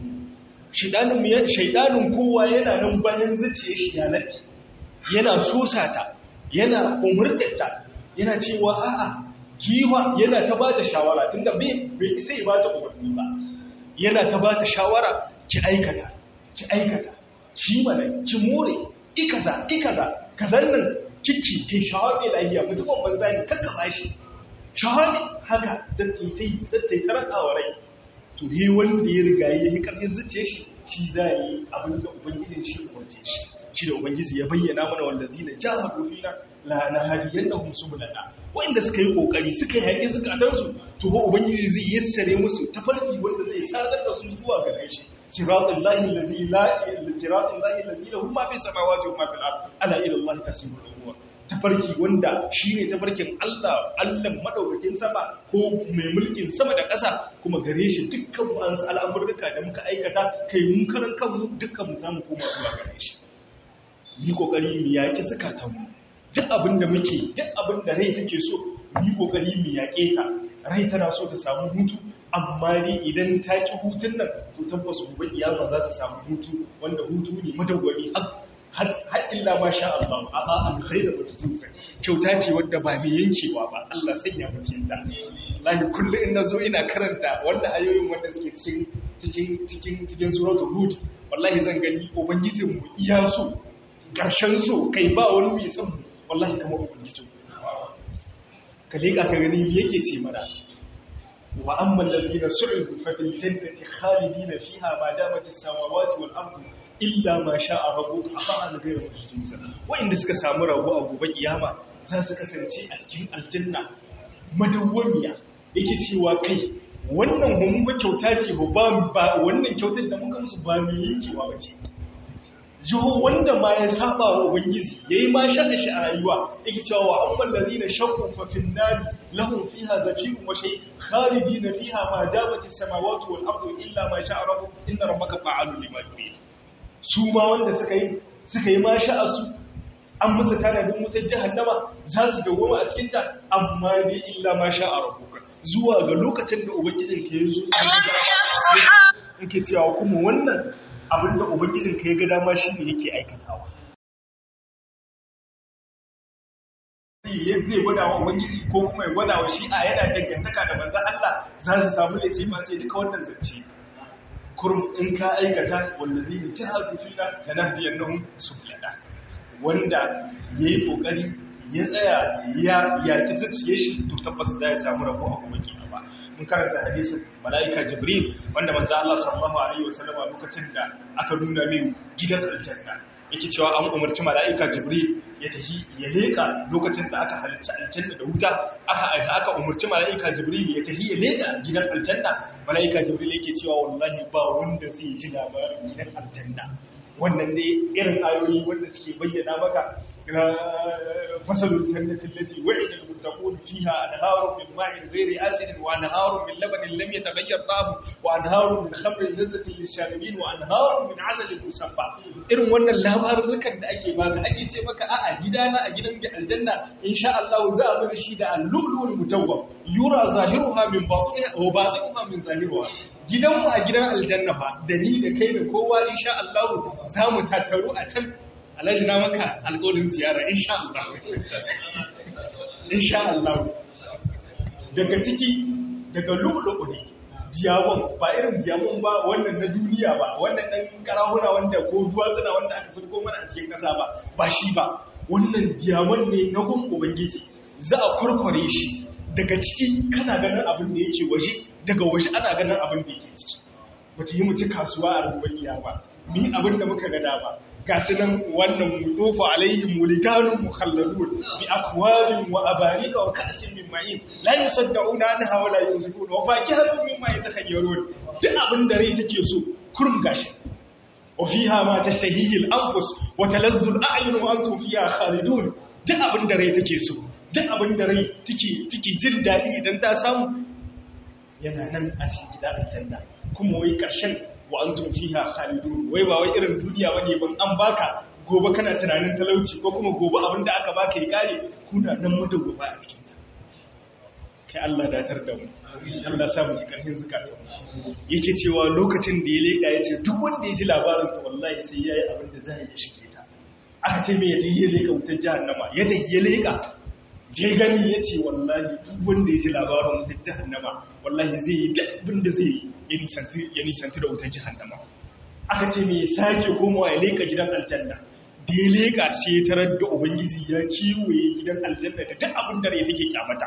jikin shaidanin kowa yana nan bayan zuciya shi ya naɗi yana sosata yana umurtatta yana cewa a'a giwa yana ta ba ta shawara tunda bai isa ba ta umarni ba yana ta ba ta shawara ki aikata ki aikata ki mana ki more ikaza ikaza kazan nan kiki kai shawabe lahiya mutumin banza ne kakka bashi shawabe haka zai ta yi zai ta rakawa rai to yi wanda ya riga ya yi ƙarfin zuciya shi shi za yi abin da ubangijin shi umarce shi shi da ubangiji ya bayyana mana wanda zina jihar rufina la na hadiyan da humsu bulana wanda suka yi kokari suka yi haƙi zukatansu to ba ubangiji zai yassare musu tafarki wanda zai sadar da su zuwa ga shi siratul lahi allazi la siratul lahi allazi lahu ma fi samawati wa ma fil ard ala ila allahi tasbihu al tafarki wanda shi ne tafarkin Allah Allah madaukakin sama ko mai mulkin sama da ƙasa kuma gare shi dukkan wa'ansu al'amurka da muka aikata kai mun karan kanmu dukkan mu zamu koma zuwa gare shi yi kokari mu yaki zakatan mu duk abin da muke duk abin da rai take so yi kokari mu yake ta rai tana so ta samu hutu amma ne idan ta ki hutun nan to tabbas gobe kiyama za ta samu hutu wanda hutu ne madawwami har illa ma sha Allah amma an khaira ba ta tsusa kyauta ce wadda ba mai yankewa ba Allah sanya mu cikin ta lahi kullu in nazo ina karanta wannan ayoyin wanda suke cikin cikin cikin cikin suratul hud wallahi zan gani ubangijin mu iya so karshen so kai ba wani mai son wallahi kamar ubangijin ka leka ka gani me yake ce mana wa amma allazina su'idu fa fil jannati khalidina fiha ma damat as-samawati wal ardu illa ma sha'a rabu a ba'an gairu majzuza wa'inda suka samu rabu a gobe kiyama za su kasance a cikin aljanna madawwamiya yake cewa kai wannan mun ba kyauta ce ba ba wannan kyautar da muka musu ba mu yankewa ba ce jiho wanda ma ya saba wa ubangiji yayi ma shaka shi a rayuwa yake cewa wa amman ladina shaqu fa fin nari lahum fiha zakiyun wa shay khalidina fiha ma damat as-samawati wal ardu illa ma sha'a rabbuk inna rabbaka fa'alun lima yurid su ma wanda suka yi suka yi ma sha'a su an musu tanadin wutar jahannama za su dawoma a cikin ta amma dai illa ma sha'a rabbuka zuwa ga lokacin da ubangijin ka yazo yake cewa kuma wannan abinda ubangijin ka ya ga dama shi ne yake aikatawa zai gwada wa ubangiji ko kuma ya gwada wa shi'a yana dangantaka da manzan Allah za su samu ne sai sai duka wannan zance kurum in ka aikata wallazi ne jihadu fina da nahdiyannahum sublana wanda yayi kokari ya tsaya ya yaki zuciyar shi to tabbas za ya samu rabo a kuma kiyama mun karanta hadisin mala'ika jibril wanda manzo Allah sallallahu alaihi wasallam lokacin da aka nuna mai gidan aljanna yake cewa an umarci mala'ika jibril ya tafi ya leka lokacin da aka halicci aljanna da wuta aka aika aka umarci mala'ika jibril ya tafi ya leka gidan aljanna mala'ika jibril yake cewa wallahi ba wanda zai ji labarin gidan aljanna wannan ne irin ayoyi wanda suke bayyana maka masalul jannatin lati wa'ida al-muttaqun fiha anharun min ma'in ghairi asin wa anharun min labanin lam yataghayyar ta'amu wa anharun min khamrin lazzatin lisharibin wa anharun min 'asalin musaffa irin wannan labarukan da ake baka ake ce maka a'a gidana a gidan aljanna insha Allah za a bar shi da al-lu'lu'ul mutawwab yura zahiruha min batiniha wa batinuha min zahiruha gidanmu a gidan aljanna fa da ni da kai da kowa insha Allah za mu tattaru a can alhaji na maka alƙawarin ziyara insha Allah insha Allah daga ciki daga lu'lu'u ne diyamon ba irin diyamon ba wannan na duniya ba wannan dan karahuna wanda ko duwatsuna wanda aka sirko mana a cikin ƙasa ba ba shi ba wannan diyamon ne na gun ubangiji za a kurkure shi daga ciki kana ganin abin da yake waje daga waje ana ganin abin da yake ciki bata yi mutu kasuwa a ruwan ba mi abin da muka gada ba ga su nan wannan mutofa alaihim mulitanun mukhalladun bi akwabin wa abarika wa ka'sin min ma'in la yusaddauna anha wa la yunzifun wa fakihatun mimma yatakhayyarun duk abin da rai take so kurum gashi wa fiha ma tashtahihi al-anfus wa talazzu al-a'yun wa antum fiha khalidun duk abin da rai take so duk abin da rai take jin daɗi idan ta samu yana nan a cikin gida aljanna kuma wai ƙarshen wa an tun fiha khalidun wai ba wai irin duniya bane ban an baka gobe kana tunanin talauci ko kuma gobe abin da aka baka ya kare kuna nan mu da gobe a cikin ta kai Allah datar da mu Allah sa mu karfin zakata yake cewa lokacin da ya leka yace duk wanda ya ji labarin ta wallahi sai yayi abin da zai yi shige ta aka ce me ya tayi ya leka wutar jahannama ya tayi ya leka je gani ya ce wallahi duk wanda ya ji labarin wutar jihannama wallahi zai yi duk abin da zai ya nisanti da wutar jihannama aka ce mai sake komawa ya leka gidan aljanna da ya leka sai ya tarar da ubangiji ya kiwoye gidan aljanna da duk abin da ya take kyamata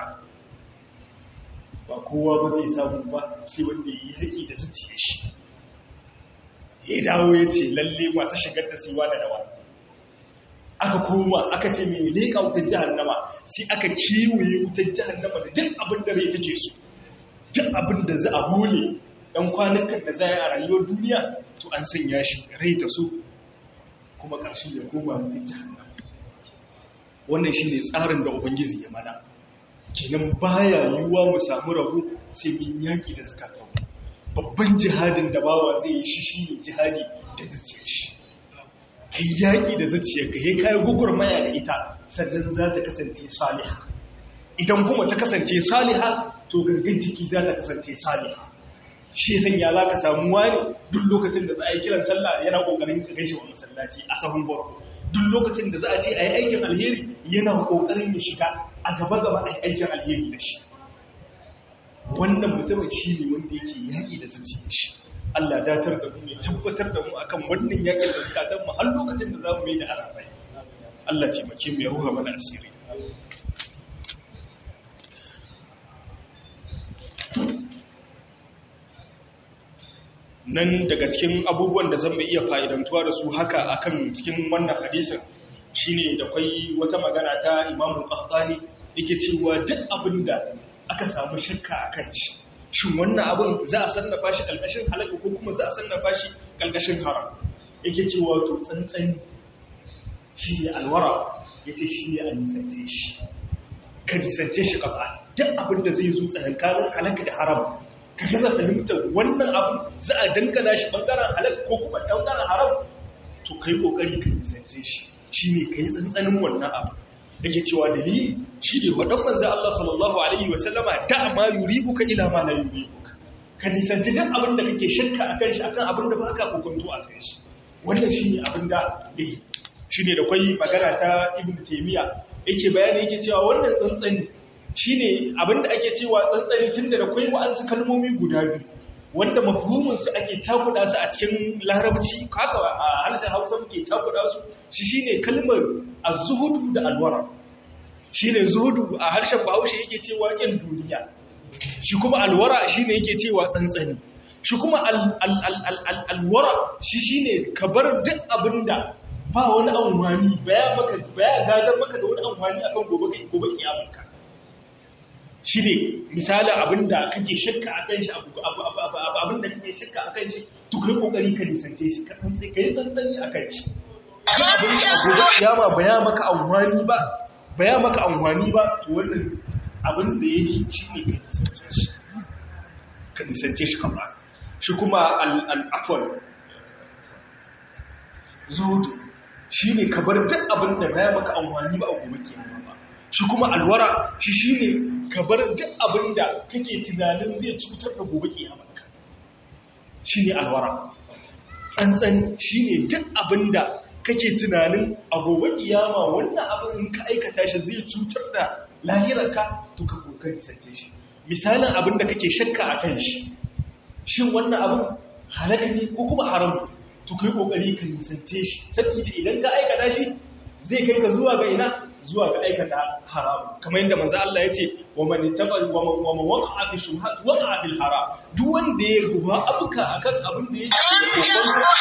ba kowa ba zai samu ba sai wanda ya yi haƙi da zuciya shi ya dawo ya ce lalle masu shigar ta siwa da dawa aka koma aka ce mai leƙa wutar jihannama sai aka kewaye wutar jihannama da duk abin da rai take so duk abin da za a hole ɗan kwanukan da za a yi a rayuwar duniya to an sanya shi rai ta so kuma ƙarshen ya koma wutar jihannama wannan shi ne tsarin da ubangiji ya mana kenan baya yiwuwa mu samu rabu sai mun yaƙi da zakatan babban jihadin da bawa zai yi shi shi ne jihadi da zuciyar shi ka yi yaƙi da zuciyarka ya kayi gugurmaya da ita sannan za ta kasance saliha idan kuma ta kasance saliha to gangan jiki za ta kasance saliha shi san ya za ka samu wani duk lokacin da za a yi kiran sallah yana ƙoƙarin ka gaishe wa masallaci a sahun barko duk lokacin da za a ce a yi aikin alheri yana ƙoƙarin ya shiga a gaba-gaba a yi aikin alheri da shi wannan mutumin shi ne wanda yake yaƙi da zuciyar shi Allah datar da mu ya tabbatar da mu akan wannan yakin da zakatan mu har lokacin da zamu yi da arabai Allah taimake mu ya ruha mana asiri nan daga cikin abubuwan da zamu iya fa'idantuwa da su haka akan cikin wannan hadisin shine da kai wata magana ta Imam Qahtani yake cewa duk abinda aka samu shakka akan shi shin wannan abin za a sannafa shi ƙalƙashin halaka ko kuma za a sannafa shi ƙalƙashin haram yake cewa to tsantsani shi ne alwara ya ce shi ne a nisance shi ka nisance shi kafa duk abin da zai zo tsakankanin halaka da haram ka gaza fahimtar wannan abu za a dangana shi bangaren halaka ko kuma bangaren haram to kai kokari ka nisance shi shi ne ka yi tsantsanin wannan abu yake cewa dalili shi ne waɗan manzan Allah sallallahu Alaihi wasallama da ma yuribuka ila ma na yuribuka ka nisanci duk abin da kake shakka a kan shi akan abin da ba ka kokonto a kan shi wannan shi ne abin da ya yi shi ne da kwai magana ta ibn taimiyya yake bayani yake cewa wannan tsantsani shi ne abin da ake cewa tsantsani tun da kwai wa'ansu kalmomi guda biyu wanda mafhuminsu ake takuda su a cikin larabci haka a harshen hausa muke takuda su shi shine kalmar az-zuhudu da alwara shine zuhudu a harshen bahaushe yake cewa kin duniya shi kuma alwara shine yake cewa tsantsani shi kuma alwara shi shine ka bar duk abinda ba wani amfani baya maka baya gadar maka da wani amfani akan gobe gobe kiyamarka shi ne misalin abinda kake shakka a kan shi abinda kake shakka a kan shi to kai kokari ka nisance shi ka san sai kai tsantsani a kan shi abinda a gobe kiyama baya maka amfani ba baya maka amfani ba to wannan abin da yake shi ne ka nisance shi ka nisance shi kama shi kuma al'afwan zuhudu shi ne ka bar duk abin da baya maka amfani ba a gobe kiyama shi kuma alwara shi shi ne ka bar duk abin da kake tunanin zai cutar da gobe kiyamarka shi ne alwara tsantsan shi ne duk abin da kake tunanin a gobe kiyama wannan abin in ka aikata shi zai cutar da lahirarka to ka kokari sace shi misalin abin da kake shakka a kan shi shin wannan abin halaka ne ko kuma haram to kai kokari ka nisance shi saboda idan ka aikata shi zai kai ka zuwa ga ina zuwa ga aikata haram kamar yadda manzo Allah ya ce wa man tabal wa man wa man waqa fi shubhat waqa bil haram duk wanda ya ruwa abuka akan abin da yake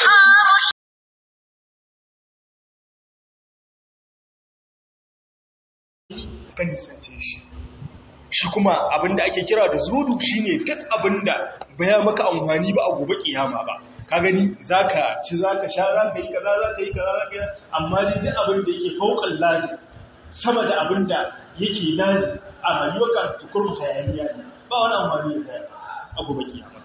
kan nisance shi shi kuma abin da ake kira da zudu shine duk abin da baya maka amfani ba a gobe kiyama ba ka gani zaka ci zaka sha zaka yi kaza zaka yi kaza zaka yi amma dai duk abin da yake faukan lazim sama da abin da yake lazim a rayuwarka tukurmu hayaniya ne ba wani amfani da zai a gobe kiyama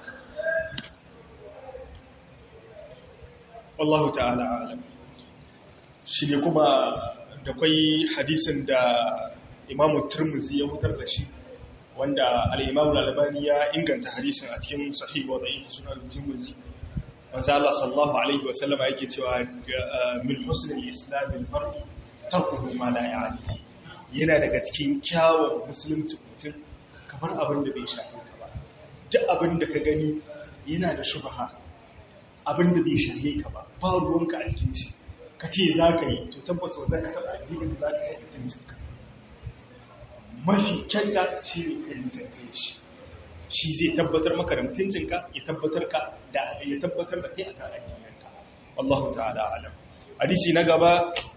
wallahu ta'ala alam shi ne kuma da kwai hadisin da imamu turmuzi ya hutar da shi wanda al'imamu lalabani ya inganta hadisin a cikin sahihu da yake suna turmuzi wanzu Allah sallallahu Alaihi wasallama yake cewa min husnul islamin mar'i tarkuhu ma la ya'ni yana daga cikin kyawun musulunci mutum kamar abin da bai shafe ka ba duk abin da ka gani yana da shubha abin da bai shafe ka ba ba ruwanka a cikin shi ka ce za ka yi to tabbas wa za ka taɓa addinin za ka yi mutuncinka mafi kyanta shi ne ka nisance shi shi zai tabbatar maka da mutuncinka ya tabbatar ka da ya tabbatar da kai akan addininka wallahu ta'ala alam hadisi na gaba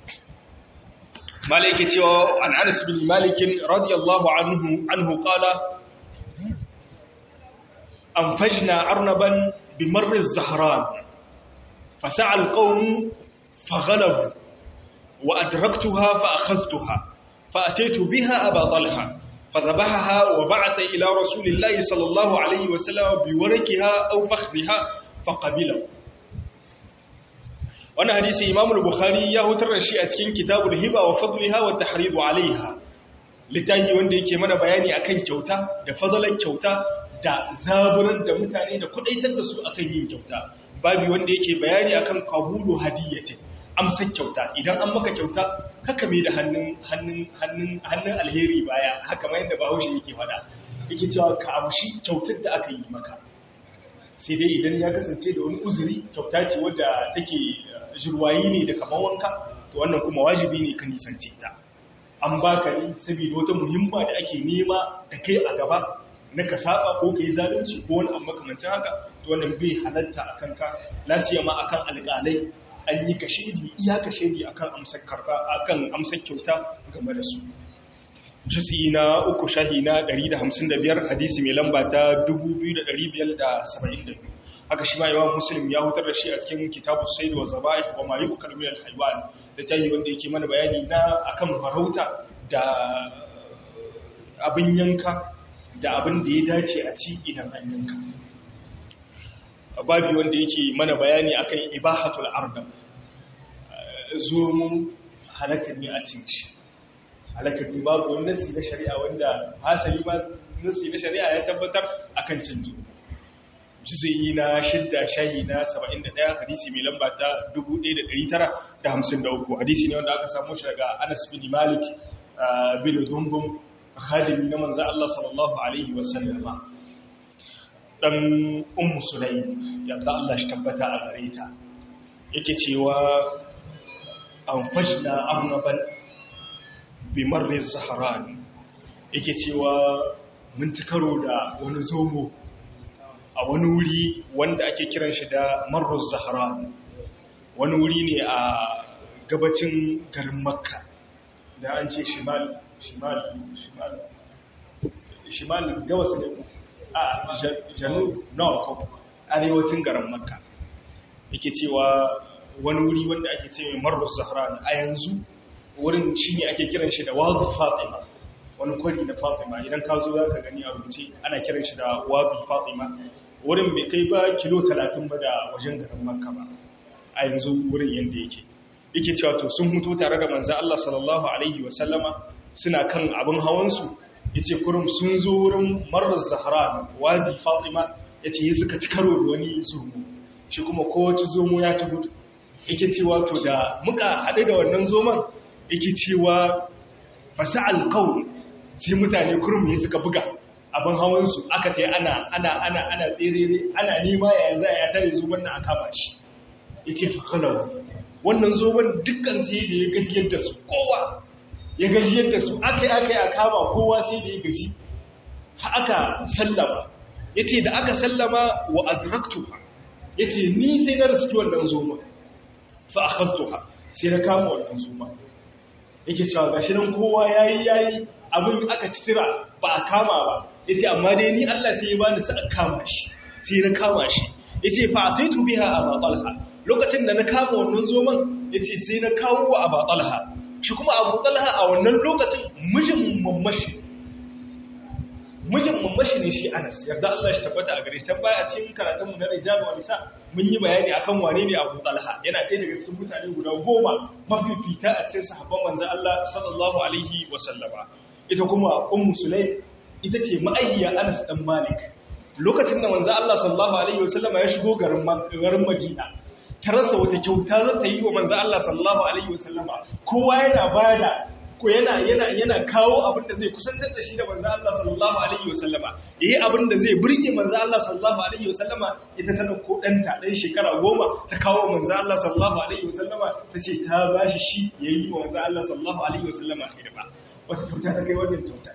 malaki cewa an Anas bin Malik radiyallahu anhu anhu qala anfajna arnaban bi marr az-zahran fasa'a al-qawm faghalabu wa adraktuha fa akhadhtuha فأتيت بها أبا طلحة فذبحها وبعث إلى رسول الله صلى الله عليه وسلم بوركها أو فخذها فقبله وانا حديث إمام البخاري يهوتر الشيء أتكين كتاب الهبة وفضلها والتحريض عليها littafi wanda yake mana bayani akan kyauta da fadalan kyauta da zaburar da mutane da kudaitar da su akan yin kyauta babu wanda yake bayani akan qabulu hadiyatin amsar kyauta idan an maka kyauta haka mai da hannun alheri baya haka mai da bahaushe yake fada yake cewa ka amshi kyautar da aka yi maka sai dai idan ya kasance da wani uzuri kyauta ce wadda take jirwayi ne da kamar wanka to wannan kuma wajibi ne ka nisance ta an baka ne saboda wata muhimma da ake nema da kai a gaba na ka saba ko ka yi zalunci ko wani amma kamancin haka to wannan bai halatta a kanka lasiyama akan alƙalai an yi kashedi iya kashedi akan amsar karba akan amsar kyauta game da su juz'i na uku shahi na 155 hadisi mai lamba ta 2572 haka shi ma imam muslim ya hutar da shi a cikin kitabu sayd wa zaba'ih wa ma yu'kal min al-haywan da tayi wanda yake mana bayani na akan farauta da abin yanka da abin da ya dace a ci idan an yanka babi wanda yake mana bayani akan ibahatul ardam zomo halakar ne a cin shi halakar ne babu wani nasi na shari'a wanda hasali ba nasi na shari'a ya tabbatar akan cin zomo juzuyi na shidda shahi na 71 hadisi mai lamba ta 1953 hadisi ne wanda aka samu shi daga anas bin malik bin dumbum hadimi na manzo Allah sallallahu alaihi wasallama dan ummu sulaim yadda Allah shi tabbata a gare ta yake cewa an fajna arnaban bi marri zahran yake cewa mun ci karo da wani zomo a wani wuri wanda ake kiran shi da marru zahran wani wuri ne a gabacin garin makka da an ce shimal shimal shimal shimal gabas ne a janub north arewacin garin makka yake cewa wani wuri wanda ake ce mai marru zahran a yanzu wurin shi ne ake kiran shi da wadu fatima wani kwari na fatima idan ka zo za ka gani a rubuce ana kiran shi da wadu fatima wurin bai kai ba kilo talatin ba da wajen garin makka ba a yanzu wurin yadda yake yake cewa to sun hutu tare da manzan Allah sallallahu alaihi wasallama suna kan abin hawansu ya ce kurum sun zo wurin marar zahara wadi fatima ya ce yi suka ci karo da wani zomo shi kuma kowace zomo ya ci gudu yake cewa to da muka haɗu da wannan zoman yake cewa fasa alkawun sai mutane kurum ne suka buga abin hawansu aka ce ana ana ana ana tserere ana nema ya za a tare zoban na a kama shi ya ce fakalau wannan zoban dukkan sai da ya gajiyar da su kowa ya gajiyar da su aka yi aka yi a kama kowa sai da ya gaji aka sallama ya ce da aka sallama wa adraktuha ya ce ni sai na riski wannan zoban fa akhastuha sai na kama wannan zoban yake cewa gashi nan kowa yayi yayi abin aka citira ba a kama ba yace amma dai ni Allah sai ya bani sa kama shi sai na kama shi yace fa ataitu biha aba talha lokacin da na kama wannan zoman yace sai na kawo wa aba talha shi kuma abu talha a wannan lokacin mijin mamashi mijin mamashi ne shi Anas yarda Allah shi tabbata a gare shi tan baya a cikin karatun mu na rijal wa nisa mun yi bayani akan wane ne Abu Talha yana ɗaya daga cikin mutane guda goma mafifita a cikin sahabban manzon Allah sallallahu alaihi wa sallama ita kuma ummu sulaim ita ce ma'ayya Anas dan Malik lokacin da manzon Allah sallallahu alaihi wa sallama ya shigo garin garin Madina ta rasa wata kyauta za ta yi wa manzon Allah sallallahu alaihi wa sallama kowa yana bada ko yana yana yana kawo abin da zai kusantar da shi da manzo Allah sallallahu alaihi wasallama yayi abin da zai burge manzo Allah sallallahu alaihi wasallama ita ta dauko danta dan shekara goma ta kawo manzo Allah sallallahu alaihi wasallama tace ta bashi shi yayi wa manzo Allah sallallahu alaihi wasallama hidima wata kyauta ta kai wannan kyauta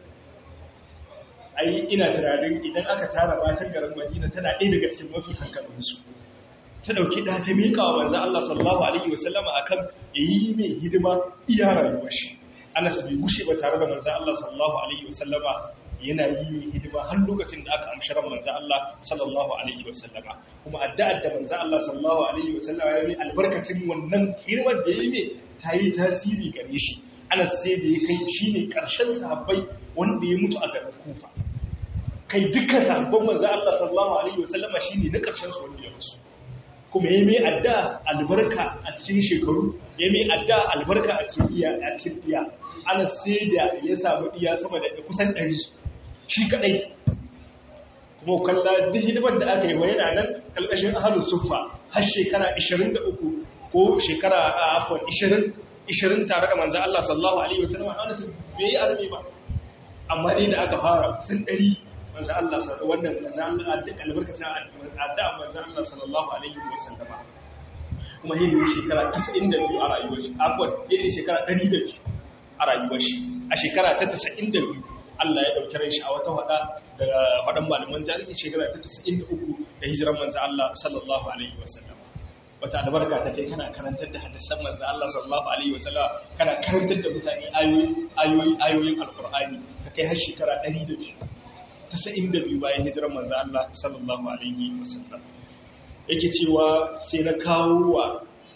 ai ina tunanin idan aka tara matan garin Madina tana ɗaya daga cikin mafi hankalin su ta dauki da ta miƙa wa manzo Allah sallallahu alaihi wasallama akan yayi mai hidima iya rayuwar shi Anas bai gushe ba tare da manzan Allah sallallahu Alaihi wasallama yana yi hidima har lokacin da aka amsharar manzan Allah sallallahu Alaihi wasallama kuma addu'ar da manzan Allah sallallahu Alaihi wasallama ya yi albarkacin wannan hidimar da ya yi ta yi tasiri gare shi Anas sai da ya kai shi ne ƙarshen sahabbai wanda ya mutu a garin kufa kai dukkan sahabban manzan Allah sallallahu Alaihi wasallama shi ne na ƙarshen su wanda ya musu kuma ya mai adda albarka a cikin shekaru ya mai adda albarka a cikin iya a cikin iya ana sai da ya samu iya sama da kusan ɗari shi kaɗai kuma kalla duk hidimar da aka yi wa yana nan ƙalƙashin ahalus sufa har shekara 23 ko shekara a afon 20 20 tare da manzan Allah sallallahu alaihi wasallam ana sun bai yi arme ba amma dai da aka fara kusan ɗari manzan Allah wannan manzan Allah da albarkacin addu'a manzan Allah sallallahu alaihi wasallama kuma yin shekara 92 a rayuwar shi afwan yin shekara 102 a rayuwar shi a shekara ta 92 Allah ya dauki ran shi a wata wada daga wadan malaman jarihi shekara ta 93 da hijiran manzan Allah sallallahu alaihi wasallama wata albarka ta kai kana karantar da hadisan manzan Allah sallallahu alaihi wasallama kana karantar da mutane ayoyi ayoyi ayoyin alqur'ani ka kai har shekara 102 92 bayan hijirar manzo Allah sallallahu alaihi wasallam yake cewa sai na kawo wa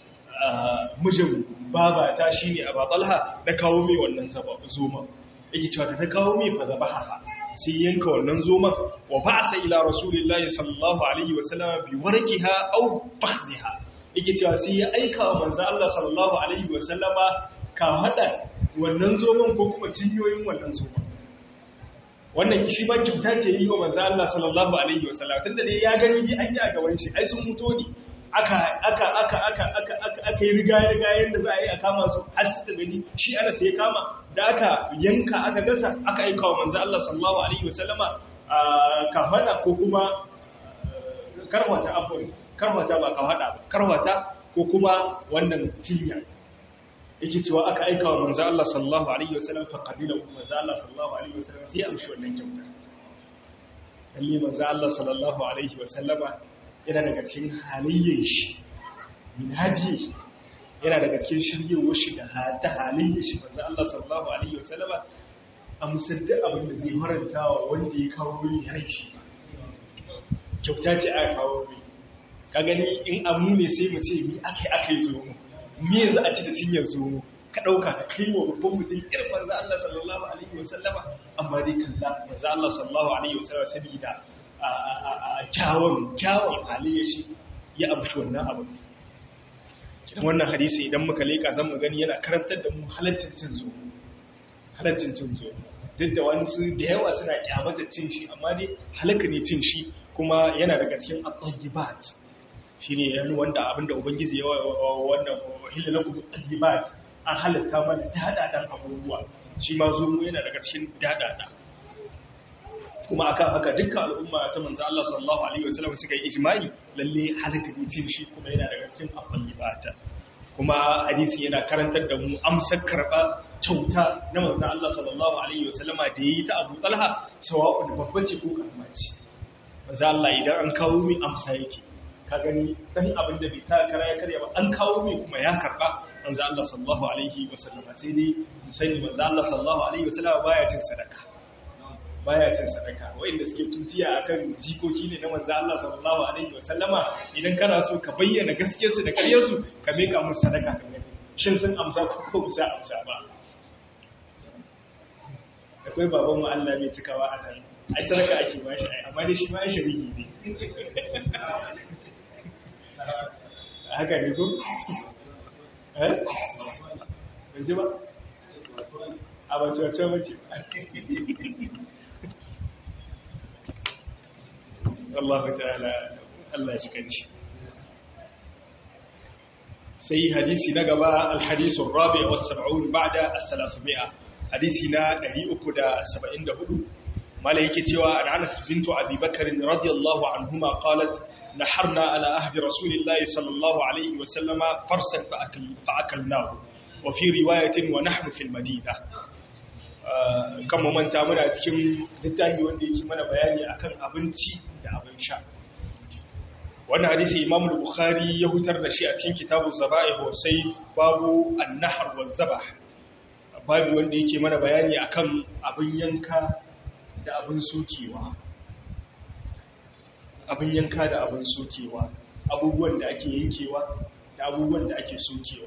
mijin babata shine Abu Talha na kawo mai wannan zoma yake cewa da na kawo mai fa zabaha sai yanka wannan zoma wa ba'sa ila rasulillahi sallallahu alaihi wasallam bi warqiha aw fakhdiha yake cewa sai ya aika wa manzo Allah sallallahu alaihi wasallama ka hada wannan zoman ko kuma cinyoyin wannan zoman wannan shi ba kyauta ce yi wa manzo Allah sallallahu alaihi wasallam tunda dai ya gani bi an yi a gaban shi ai sun muto ne aka aka aka aka aka aka aka yi riga riga yanda za a yi a kama su har suka gani shi ana sai kama da aka yanka aka gasa aka aika wa manzo Allah sallallahu alaihi wasallama kafada ko kuma karwata afwan karwata ba kafada ba karwata ko kuma wannan tinya yake cewa aka aika wa manzo Allah sallallahu alaihi wasallam fa qabila manzo Allah sallallahu alaihi wasallam sai amshi wannan kyauta kalli manzo Allah sallallahu alaihi wasallama yana daga cikin halayyar shi min haji yana daga cikin shiryewar shi da ta halayyar shi manzo Allah sallallahu alaihi wasallama a musadda abin da zai faranta wa wanda ya kawo wuri rai shi kyauta ce aka kawo wuri ka gani in amu ne sai mu ce mi akai akai zo mu me yanzu a ci da cinyar zo ka ɗauka ka kai wa babban mutum irin manzo Allah sallallahu alaihi wasallama amma dai kalla manzo Allah sallallahu alaihi wasallama sabida a kyawun kyawun halayyar shi ya amshi wannan abu kidan wannan hadisi idan muka leka zan mu gani yana karantar da mu halaccin cin zo halaccin cin zo duk da wani su da yawa suna kyamata cin shi amma dai halaka ne cin shi kuma yana daga cikin at-tayyibat shi ne yanzu wanda abinda ubangiji ya wanda hilalaku talibat an halatta mana daɗaɗan abubuwa shi ma zo yana daga cikin daɗaɗa kuma akan haka dukkan al'umma ta manzo Allah sallallahu alaihi wasallam suka yi ijma'i lalle halaka ne cin shi kuma yana daga cikin afalibata kuma hadisi yana karantar da mu amsar karba kyauta na manzo Allah sallallahu alaihi wasallama da yayi ta Abu Talha sawa'un babban ce ko karama ce manzo Allah idan an kawo mi amsa yake ka gani dan abin da bai ta kara ya karya ba an kawo mai kuma ya karba manzo Allah sallallahu alaihi wasallam sai dai sani manzo Allah sallallahu alaihi wasallam baya cin sadaka baya cin sadaka wanda suke tutiya akan jikoki ne na manzo Allah sallallahu alaihi wasallama idan kana so ka bayyana gaskiyar su da ƙaryar su ka meka musu sadaka ka gani shin sun amsa ko ko ba amsa ba akwai baban mu Allah bai cikawa a nan ai sadaka ake ba shi amma dai shi ma ai shari'i ne haka ne ko? eh? ji ba? a bace-bace mace Allah ta'ala Allah shi kanci sai hadisi na gaba alhadisun rabi a wasu saba'un ba da asalasumi'a hadisi na 374 mala yake cewa an anas bintu abubakarin radiyallahu anhuma qalat نحرنا على عهد رسول الله صلى الله عليه وسلم فرسا فأكل فأكلناه وفي رواية ونحن في المدينة كما من تامنا cikin littafi wanda yake mana bayani akan abinci da abin sha wannan hadisi Imam Bukhari ya hutar da shi a cikin kitabu Zaba'ih wa Sayd babu an-nahr wa zabah babu wanda yake mana bayani akan abin yanka da abin sokewa abin yanka da abin sokewa abubuwan da ake yankewa da abubuwan da ake sokewa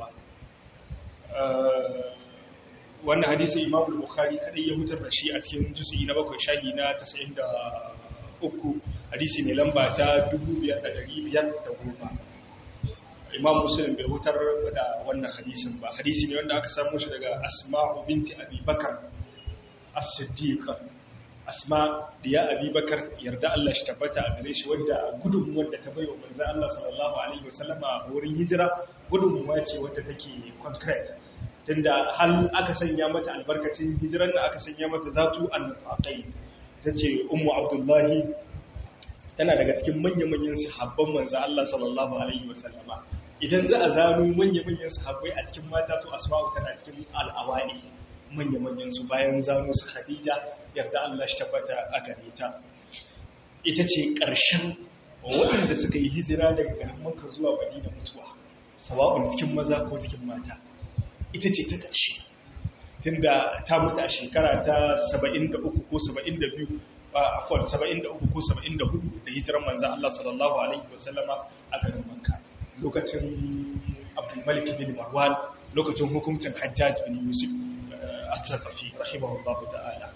wannan hadisi imamu bukhari kadai ya hutar da shi a cikin juzu'i na bakwai shahi na 93 hadisi mai lamba ta 5510 imam muslim bai hutar da wannan hadisin ba hadisi ne wanda aka samu shi daga asma'u binti abi bakar as-siddiqa asma diya abubakar yarda Allah shi tabbata a gare shi wadda gudunmuwar da ta bai wa manzo Allah sallallahu alaihi wasallama a wurin hijira gudunmuwa ce wadda take concrete tunda hal aka sanya mata albarkacin hijiran da aka sanya mata zatu al-faqai tace ummu abdullahi tana daga cikin manya-manyan sahabban manzo Allah sallallahu alaihi wasallama idan za a zano manya-manyan sahabbai a cikin mata to asma'u tana cikin al-awali manya-manyan su bayan zano su Khadija yarda Allah shi tabbata a gare ta ita ce ƙarshen waɗanda suka yi hijira daga garin Makka zuwa Madina mutuwa sawa'un cikin maza ko cikin mata ita ce ta ƙarshe tunda ta mutu a shekara ta 73 ko 72 afwan 73 ko 74 da hijiran manzon Allah sallallahu alaihi wasallama a garin Makka lokacin Abdul Malik bin Marwan lokacin hukuncin Hajjaj bin Yusuf al-Thaqafi rahimahullahu ta'ala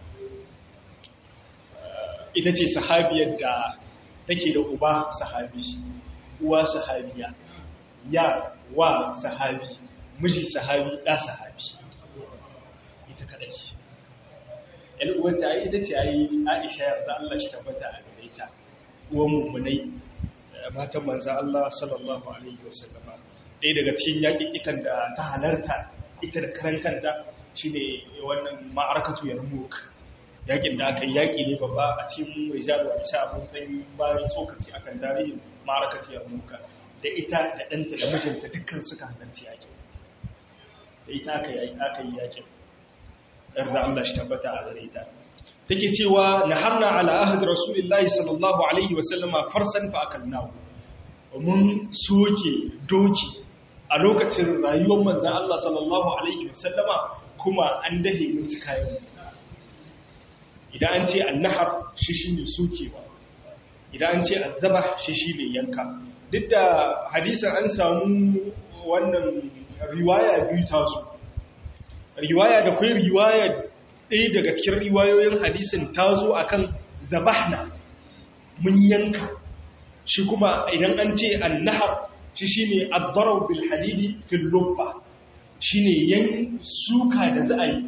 ita ce sahabiyar da take da uba sahabi uwa sahabiya ya wa sahabi miji sahabi da sahabi ita kadai uwanta ita ce ayi Aisha yarda Allah shi tabbata a gare ta uwan mummunai matan manzon Allah sallallahu alaihi wasallam ɗaya daga cikin yaƙiƙikan da ta halarta ita da karan kanta shine wannan ma'arakatu yarmuk yakin da aka yi yaƙi ne babba a cikin rijalu a bisa abin ɗan bayan tsokaci akan tarihin ma'arakatu yarmuka da ita da ɗanta da mijinta dukkan suka halarci yaƙin da ita aka yi yaƙin yarda Allah shi tabbata a gare ta take cewa naharna ala ahd rasulillahi sallallahu alaihi wa sallama farsan fa akalnahu mun soke doki a lokacin rayuwar manzon Allah sallallahu alaihi wa sallama kuma an dahe mun ci kayan idan an ce annahar shi shine sokewa idan an ce azzaba shi shine yanka duk da hadisin an samu wannan riwaya biyu ta su riwaya da kai riwaya ɗaya daga cikin riwayoyin hadisin ta zo a kan zabahna mun yanka shi kuma idan an ce annahar shi shi ne addarar bilhadidi fil lubba shi ne yan suka da za a yi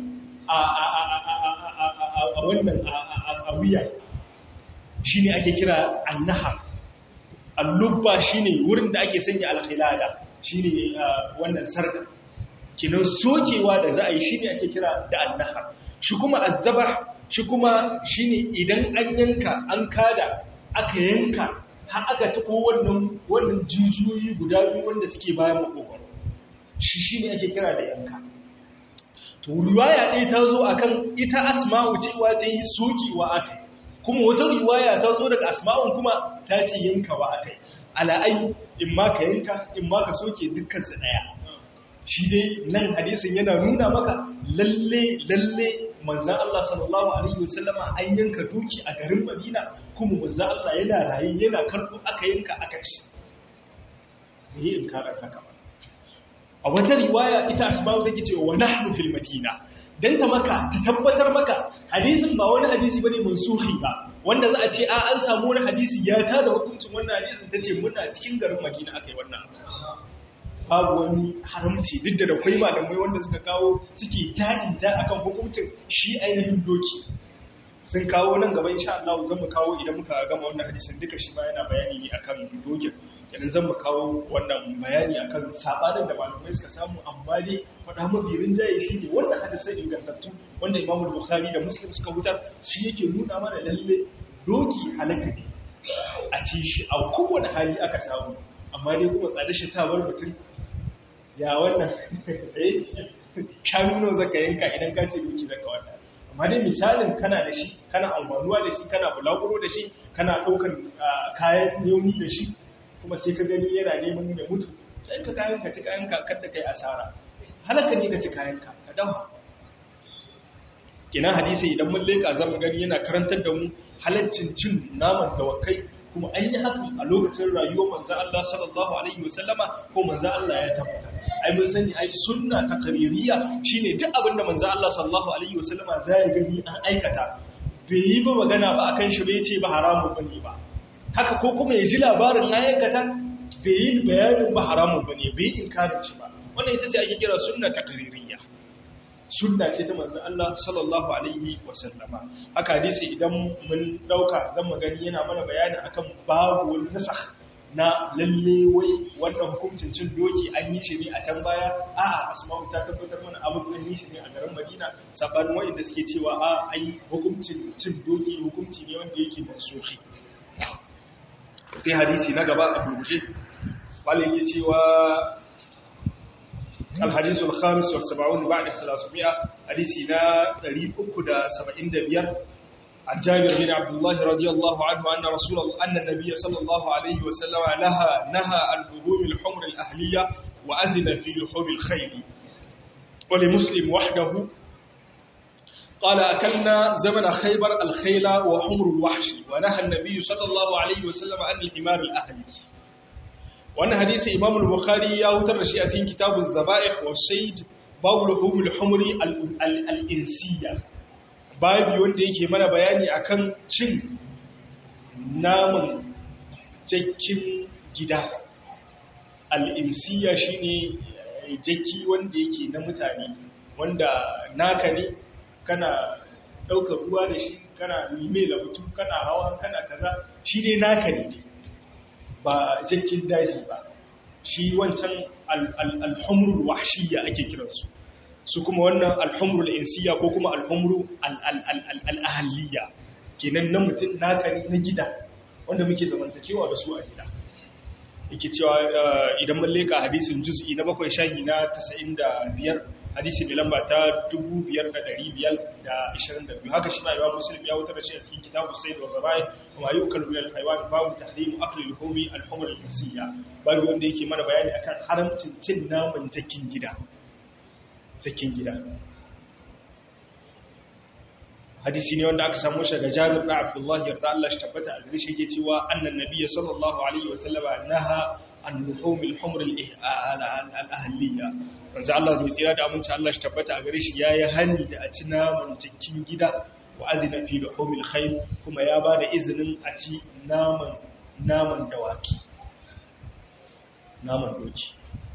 a wannan a wuya shi ne ake kira annahar allubba shi ne wurin da ake sanya alkhilada shi ne wannan sarka kinan sokewa da za a yi shi ne ake kira da annahar shi kuma azzabar shi kuma shi ne idan an yanka an kada aka yanka har aka tako wannan wannan jijiyoyi guda biyu wanda suke bayan makogwaro shi shi ne ake kira da yanka to riwaya ɗaya ta zo akan ita asma'u cewa ta yi sokewa aka kuma wata riwaya ta zo daga asma'un kuma ta ce yankawa aka yi ala'ai in ma ka yanka in ma ka soke dukkansu ɗaya shi dai nan hadisin yana nuna maka lalle lalle manzan Allah sallallahu alaihi wasallama an yanka doki a garin Madina kuma manzan Allah yana raye yana karbo aka yanka aka ci me in karar haka ba a wata riwaya ita asma'u take cewa wa nahnu fil madina dan ta maka ta tabbatar maka hadisin ba wani hadisi bane mansuhi ba wanda za a ce a an samu wani hadisi ya tada hukuncin wannan hadisin tace muna cikin garin Madina akai wannan babu wani haramci duk da akwai malamai wanda suka kawo suke ta'inta akan hukuncin shi ainihin doki sun kawo nan gaba insha Allah zan mu kawo idan muka gama wannan hadisin duka shi ba yana bayani ne akan dokin idan zan mu kawo wannan bayani akan sabanin da malamai suka samu amma dai faɗa mafi rinjaye shi ne wannan hadisan ingantattu wanda Imam Bukhari da Muslim suka hutar shi yake nuna mana lalle doki halaka ne a ci shi a kowane hali aka samu amma dai kuma tsada shi ta bar mutum ya wannan shanu nawa zaka yanka idan ka ce doki zaka wannan amma dai misalin kana da shi kana almanuwa da shi kana bulaguro da shi kana ɗaukar kayan yauni da shi kuma sai ka gani yana neman da mutu sai ka kayan ka ci kayan ka kada kai asara halaka ne ka ci kayan ka ka dawa kina hadisi idan mun leka zan gani yana karantar da mu halaccin cin naman dawakai kuma an yi haka a lokacin rayuwar manzan Allah sallallahu Alaihi wasallama ko manzan Allah ya tabbata. Ai mun sani ai sunna ta kaririya shi ne duk abin da manzan Allah sallallahu Alaihi wasallama za ya gani an aikata. Bai yi ba magana ba akan shi bai ce ba haramun ba ne ba. Haka ko kuma ya ji labarin an aikata bai yi bayanin ba haramun ba ne bai inkarin shi ba. Wannan ita ce ake kira sunna ta kaririya. sunna ce ta manzon Allah sallallahu alaihi wasallama haka hadisi idan mun dauka zan magani yana mana bayani akan babu wani nasakh na lalle wai wannan hukuncin cin doki an yi shi ne a can baya a'a asma'u ta tabbatar mana abin da yi shi ne a garin Madina sabanin wanda suke cewa a ai hukuncin cin doki hukunci ne wanda yake mansuhi sai hadisi na gaba a gurguje wale yake cewa الحديث الخامس والسبعون بعد ثلاثمائة حديثنا دريب أكد سبعين دبير عن جابر بن عبد الله رضي الله عنه أن رسول الله أن النبي صلى الله عليه وسلم نهى نهى عن لحوم الحمر الأهلية وأذن في لحوم الخيل ولمسلم وحده قال أكلنا زمن خيبر الخيل وحمر الوحش ونهى النبي صلى الله عليه وسلم عن الحمار الأهلي وأن حديث إمام البخاري يهوتر رشيئة كتاب الذبائح والشيد باب لحوم الحمر الإنسية باب wanda yake mana bayani akan cin naman jakin gida al'insiya shine jaki wanda yake na mutane wanda naka ne kana ɗaukar ruwa da shi kana nime labutu kana hawa kana kaza shi dai naka ne ba jakin daji ba shi wancan alhumrul wahshiyya ake kiransu su kuma wannan alhumrul insiya ko kuma alhumru al'ahaliya kenan na mutum naka ne na gida wanda muke zamantakewa da su a gida yake cewa idan mun leka hadisin juz'i na bakwai shahi na 95 hadisi mai lamba ta 5522 haka shi ma imam muslim ya wutar da shi a cikin kitabu sayyid wa zabai wa ayyukan bil haywan babu tahrim akli al-humi al-humr al-insiya babu wanda yake mana bayani akan haramcin cin naman jakin gida jakin gida hadisi ne wanda aka samu shi daga Jabir da Abdullah yarda Allah shi tabbata a gare shi yake cewa annan nabiyyi sallallahu alaihi wa sallama naha an luhum al-humr al-ahliya manzo Allah bai tsira da aminci Allah shi tabbata a gare shi yayi hani da a ci naman cikin gida wa adina fi luhum al-khayl kuma ya bada izinin a ci naman naman dawaki naman doki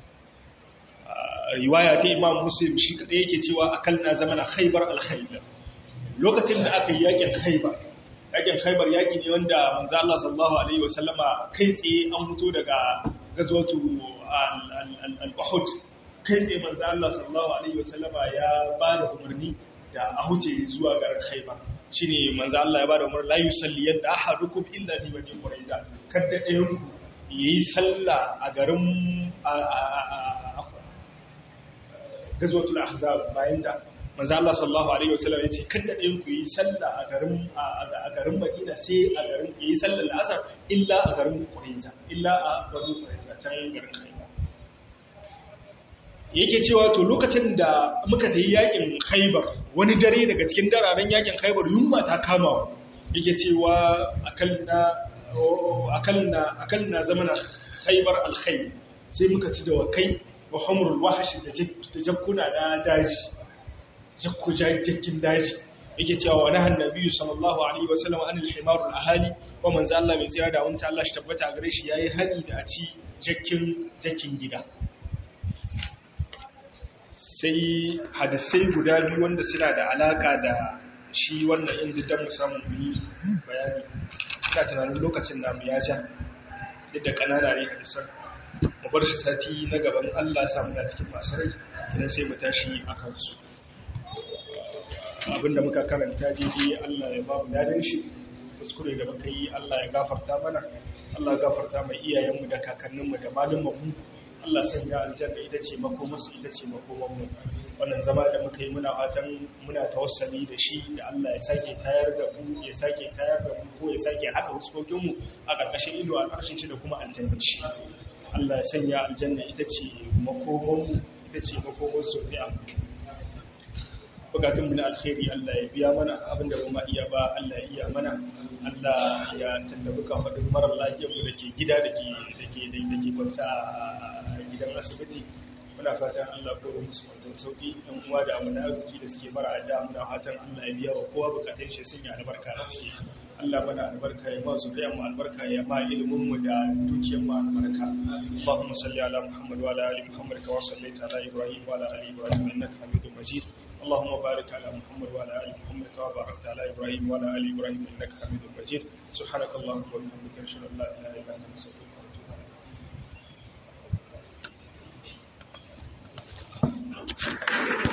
riwaya ta Imam Muslim shi kadai yake cewa akalna zamana Khaybar al-Khaybar lokacin da aka yi yakin khaibar yakin khaibar yaki ne wanda manzo Allah sallallahu alaihi wasallama kai tsaye an fito daga gazwatu al-Uhud kai tsaye manzo Allah sallallahu alaihi wasallama ya ba da umarni da a huce zuwa garin khaibar shine manzo Allah ya ba da umarni la yusalli yadda ahadukum illa li bani quraiza kada ɗayan ku yayi sallah a garin gazwatul ahzab bayan da manzo Allah sallallahu alaihi wasallam yace kada ɗayan ku yi sallah a garin a garin Madina sai a garin yi sallar asar illa a garin Qurayza illa a garin Qurayza can garin Khaybar yake cewa to lokacin da muka tayi yakin Khaybar wani dare daga cikin dararen yakin Khaybar yunwa ta kama yake cewa akalna akalna akalna zamana Khaybar al-khayl sai muka ci da wakai wa humrul wahsh da jakkuna na daji jakku jakkin daji yake cewa wa nahan nabiyyu sallallahu alaihi wasallam an al-himar al-ahali wa manzo Allah mai tsira da wancan Allah shi tabbata gare shi yayi hani da a ci jakkin jakkin gida sai hadisai guda biyu wanda suna da alaka da shi wannan inda dan mu samu yi bayani ina tunanin lokacin namu ya ja duk da kanana ne hadisan mu bar shi sati na gaban Allah samu na cikin masu rai kidan sai mu tashi a kansu abinda muka karanta daidai Allah ya ba mu dadin shi kuskure da muka yi Allah ya gafarta mana Allah ya gafarta mai iyayenmu da kakanninmu da malumanmu Allah sanya aljanna ita ce makomarsu ita ce makomanmu wannan zama da muka yi muna fatan muna tawassali da shi da Allah ya sake tayar da mu ya sake tayar da mu ko ya sake haɗa huskokinmu a ƙarƙashin ido a ƙarshen shi da kuma aljanna shi Allah ya sanya aljanna ita ce makomanmu ita ce makomar zuri'a bukatun mu na alkhairi Allah ya biya mana abinda ba ma iya ba Allah ya iya mana Allah ya tallafi kafadin marar lafiyar mu dake gida dake dake dake kwanta a gidan asibiti muna fatan Allah ko da musu wanzan sauki ɗan uwa da amana arziki da suke mara adda muna fatan Allah ya biya wa kowa bukatun shi sun yi albarka a ciki Allah mana albarka ya ba zuriyar mu albarka ya ba ilimin mu da dukiyar mu albarka Allahumma salli ala Muhammad wa ala ali Muhammad kama sallaita ala Ibrahim wa ala ali Ibrahim innaka Hamidum Majid اللهم بارك على محمد وعلى ال محمد كما باركت على ابراهيم وعلى ال ابراهيم انك حميد مجيد سبحانك اللهم وبحمدك اشهد ان لا اله الا انت استغفرك واتوب اليك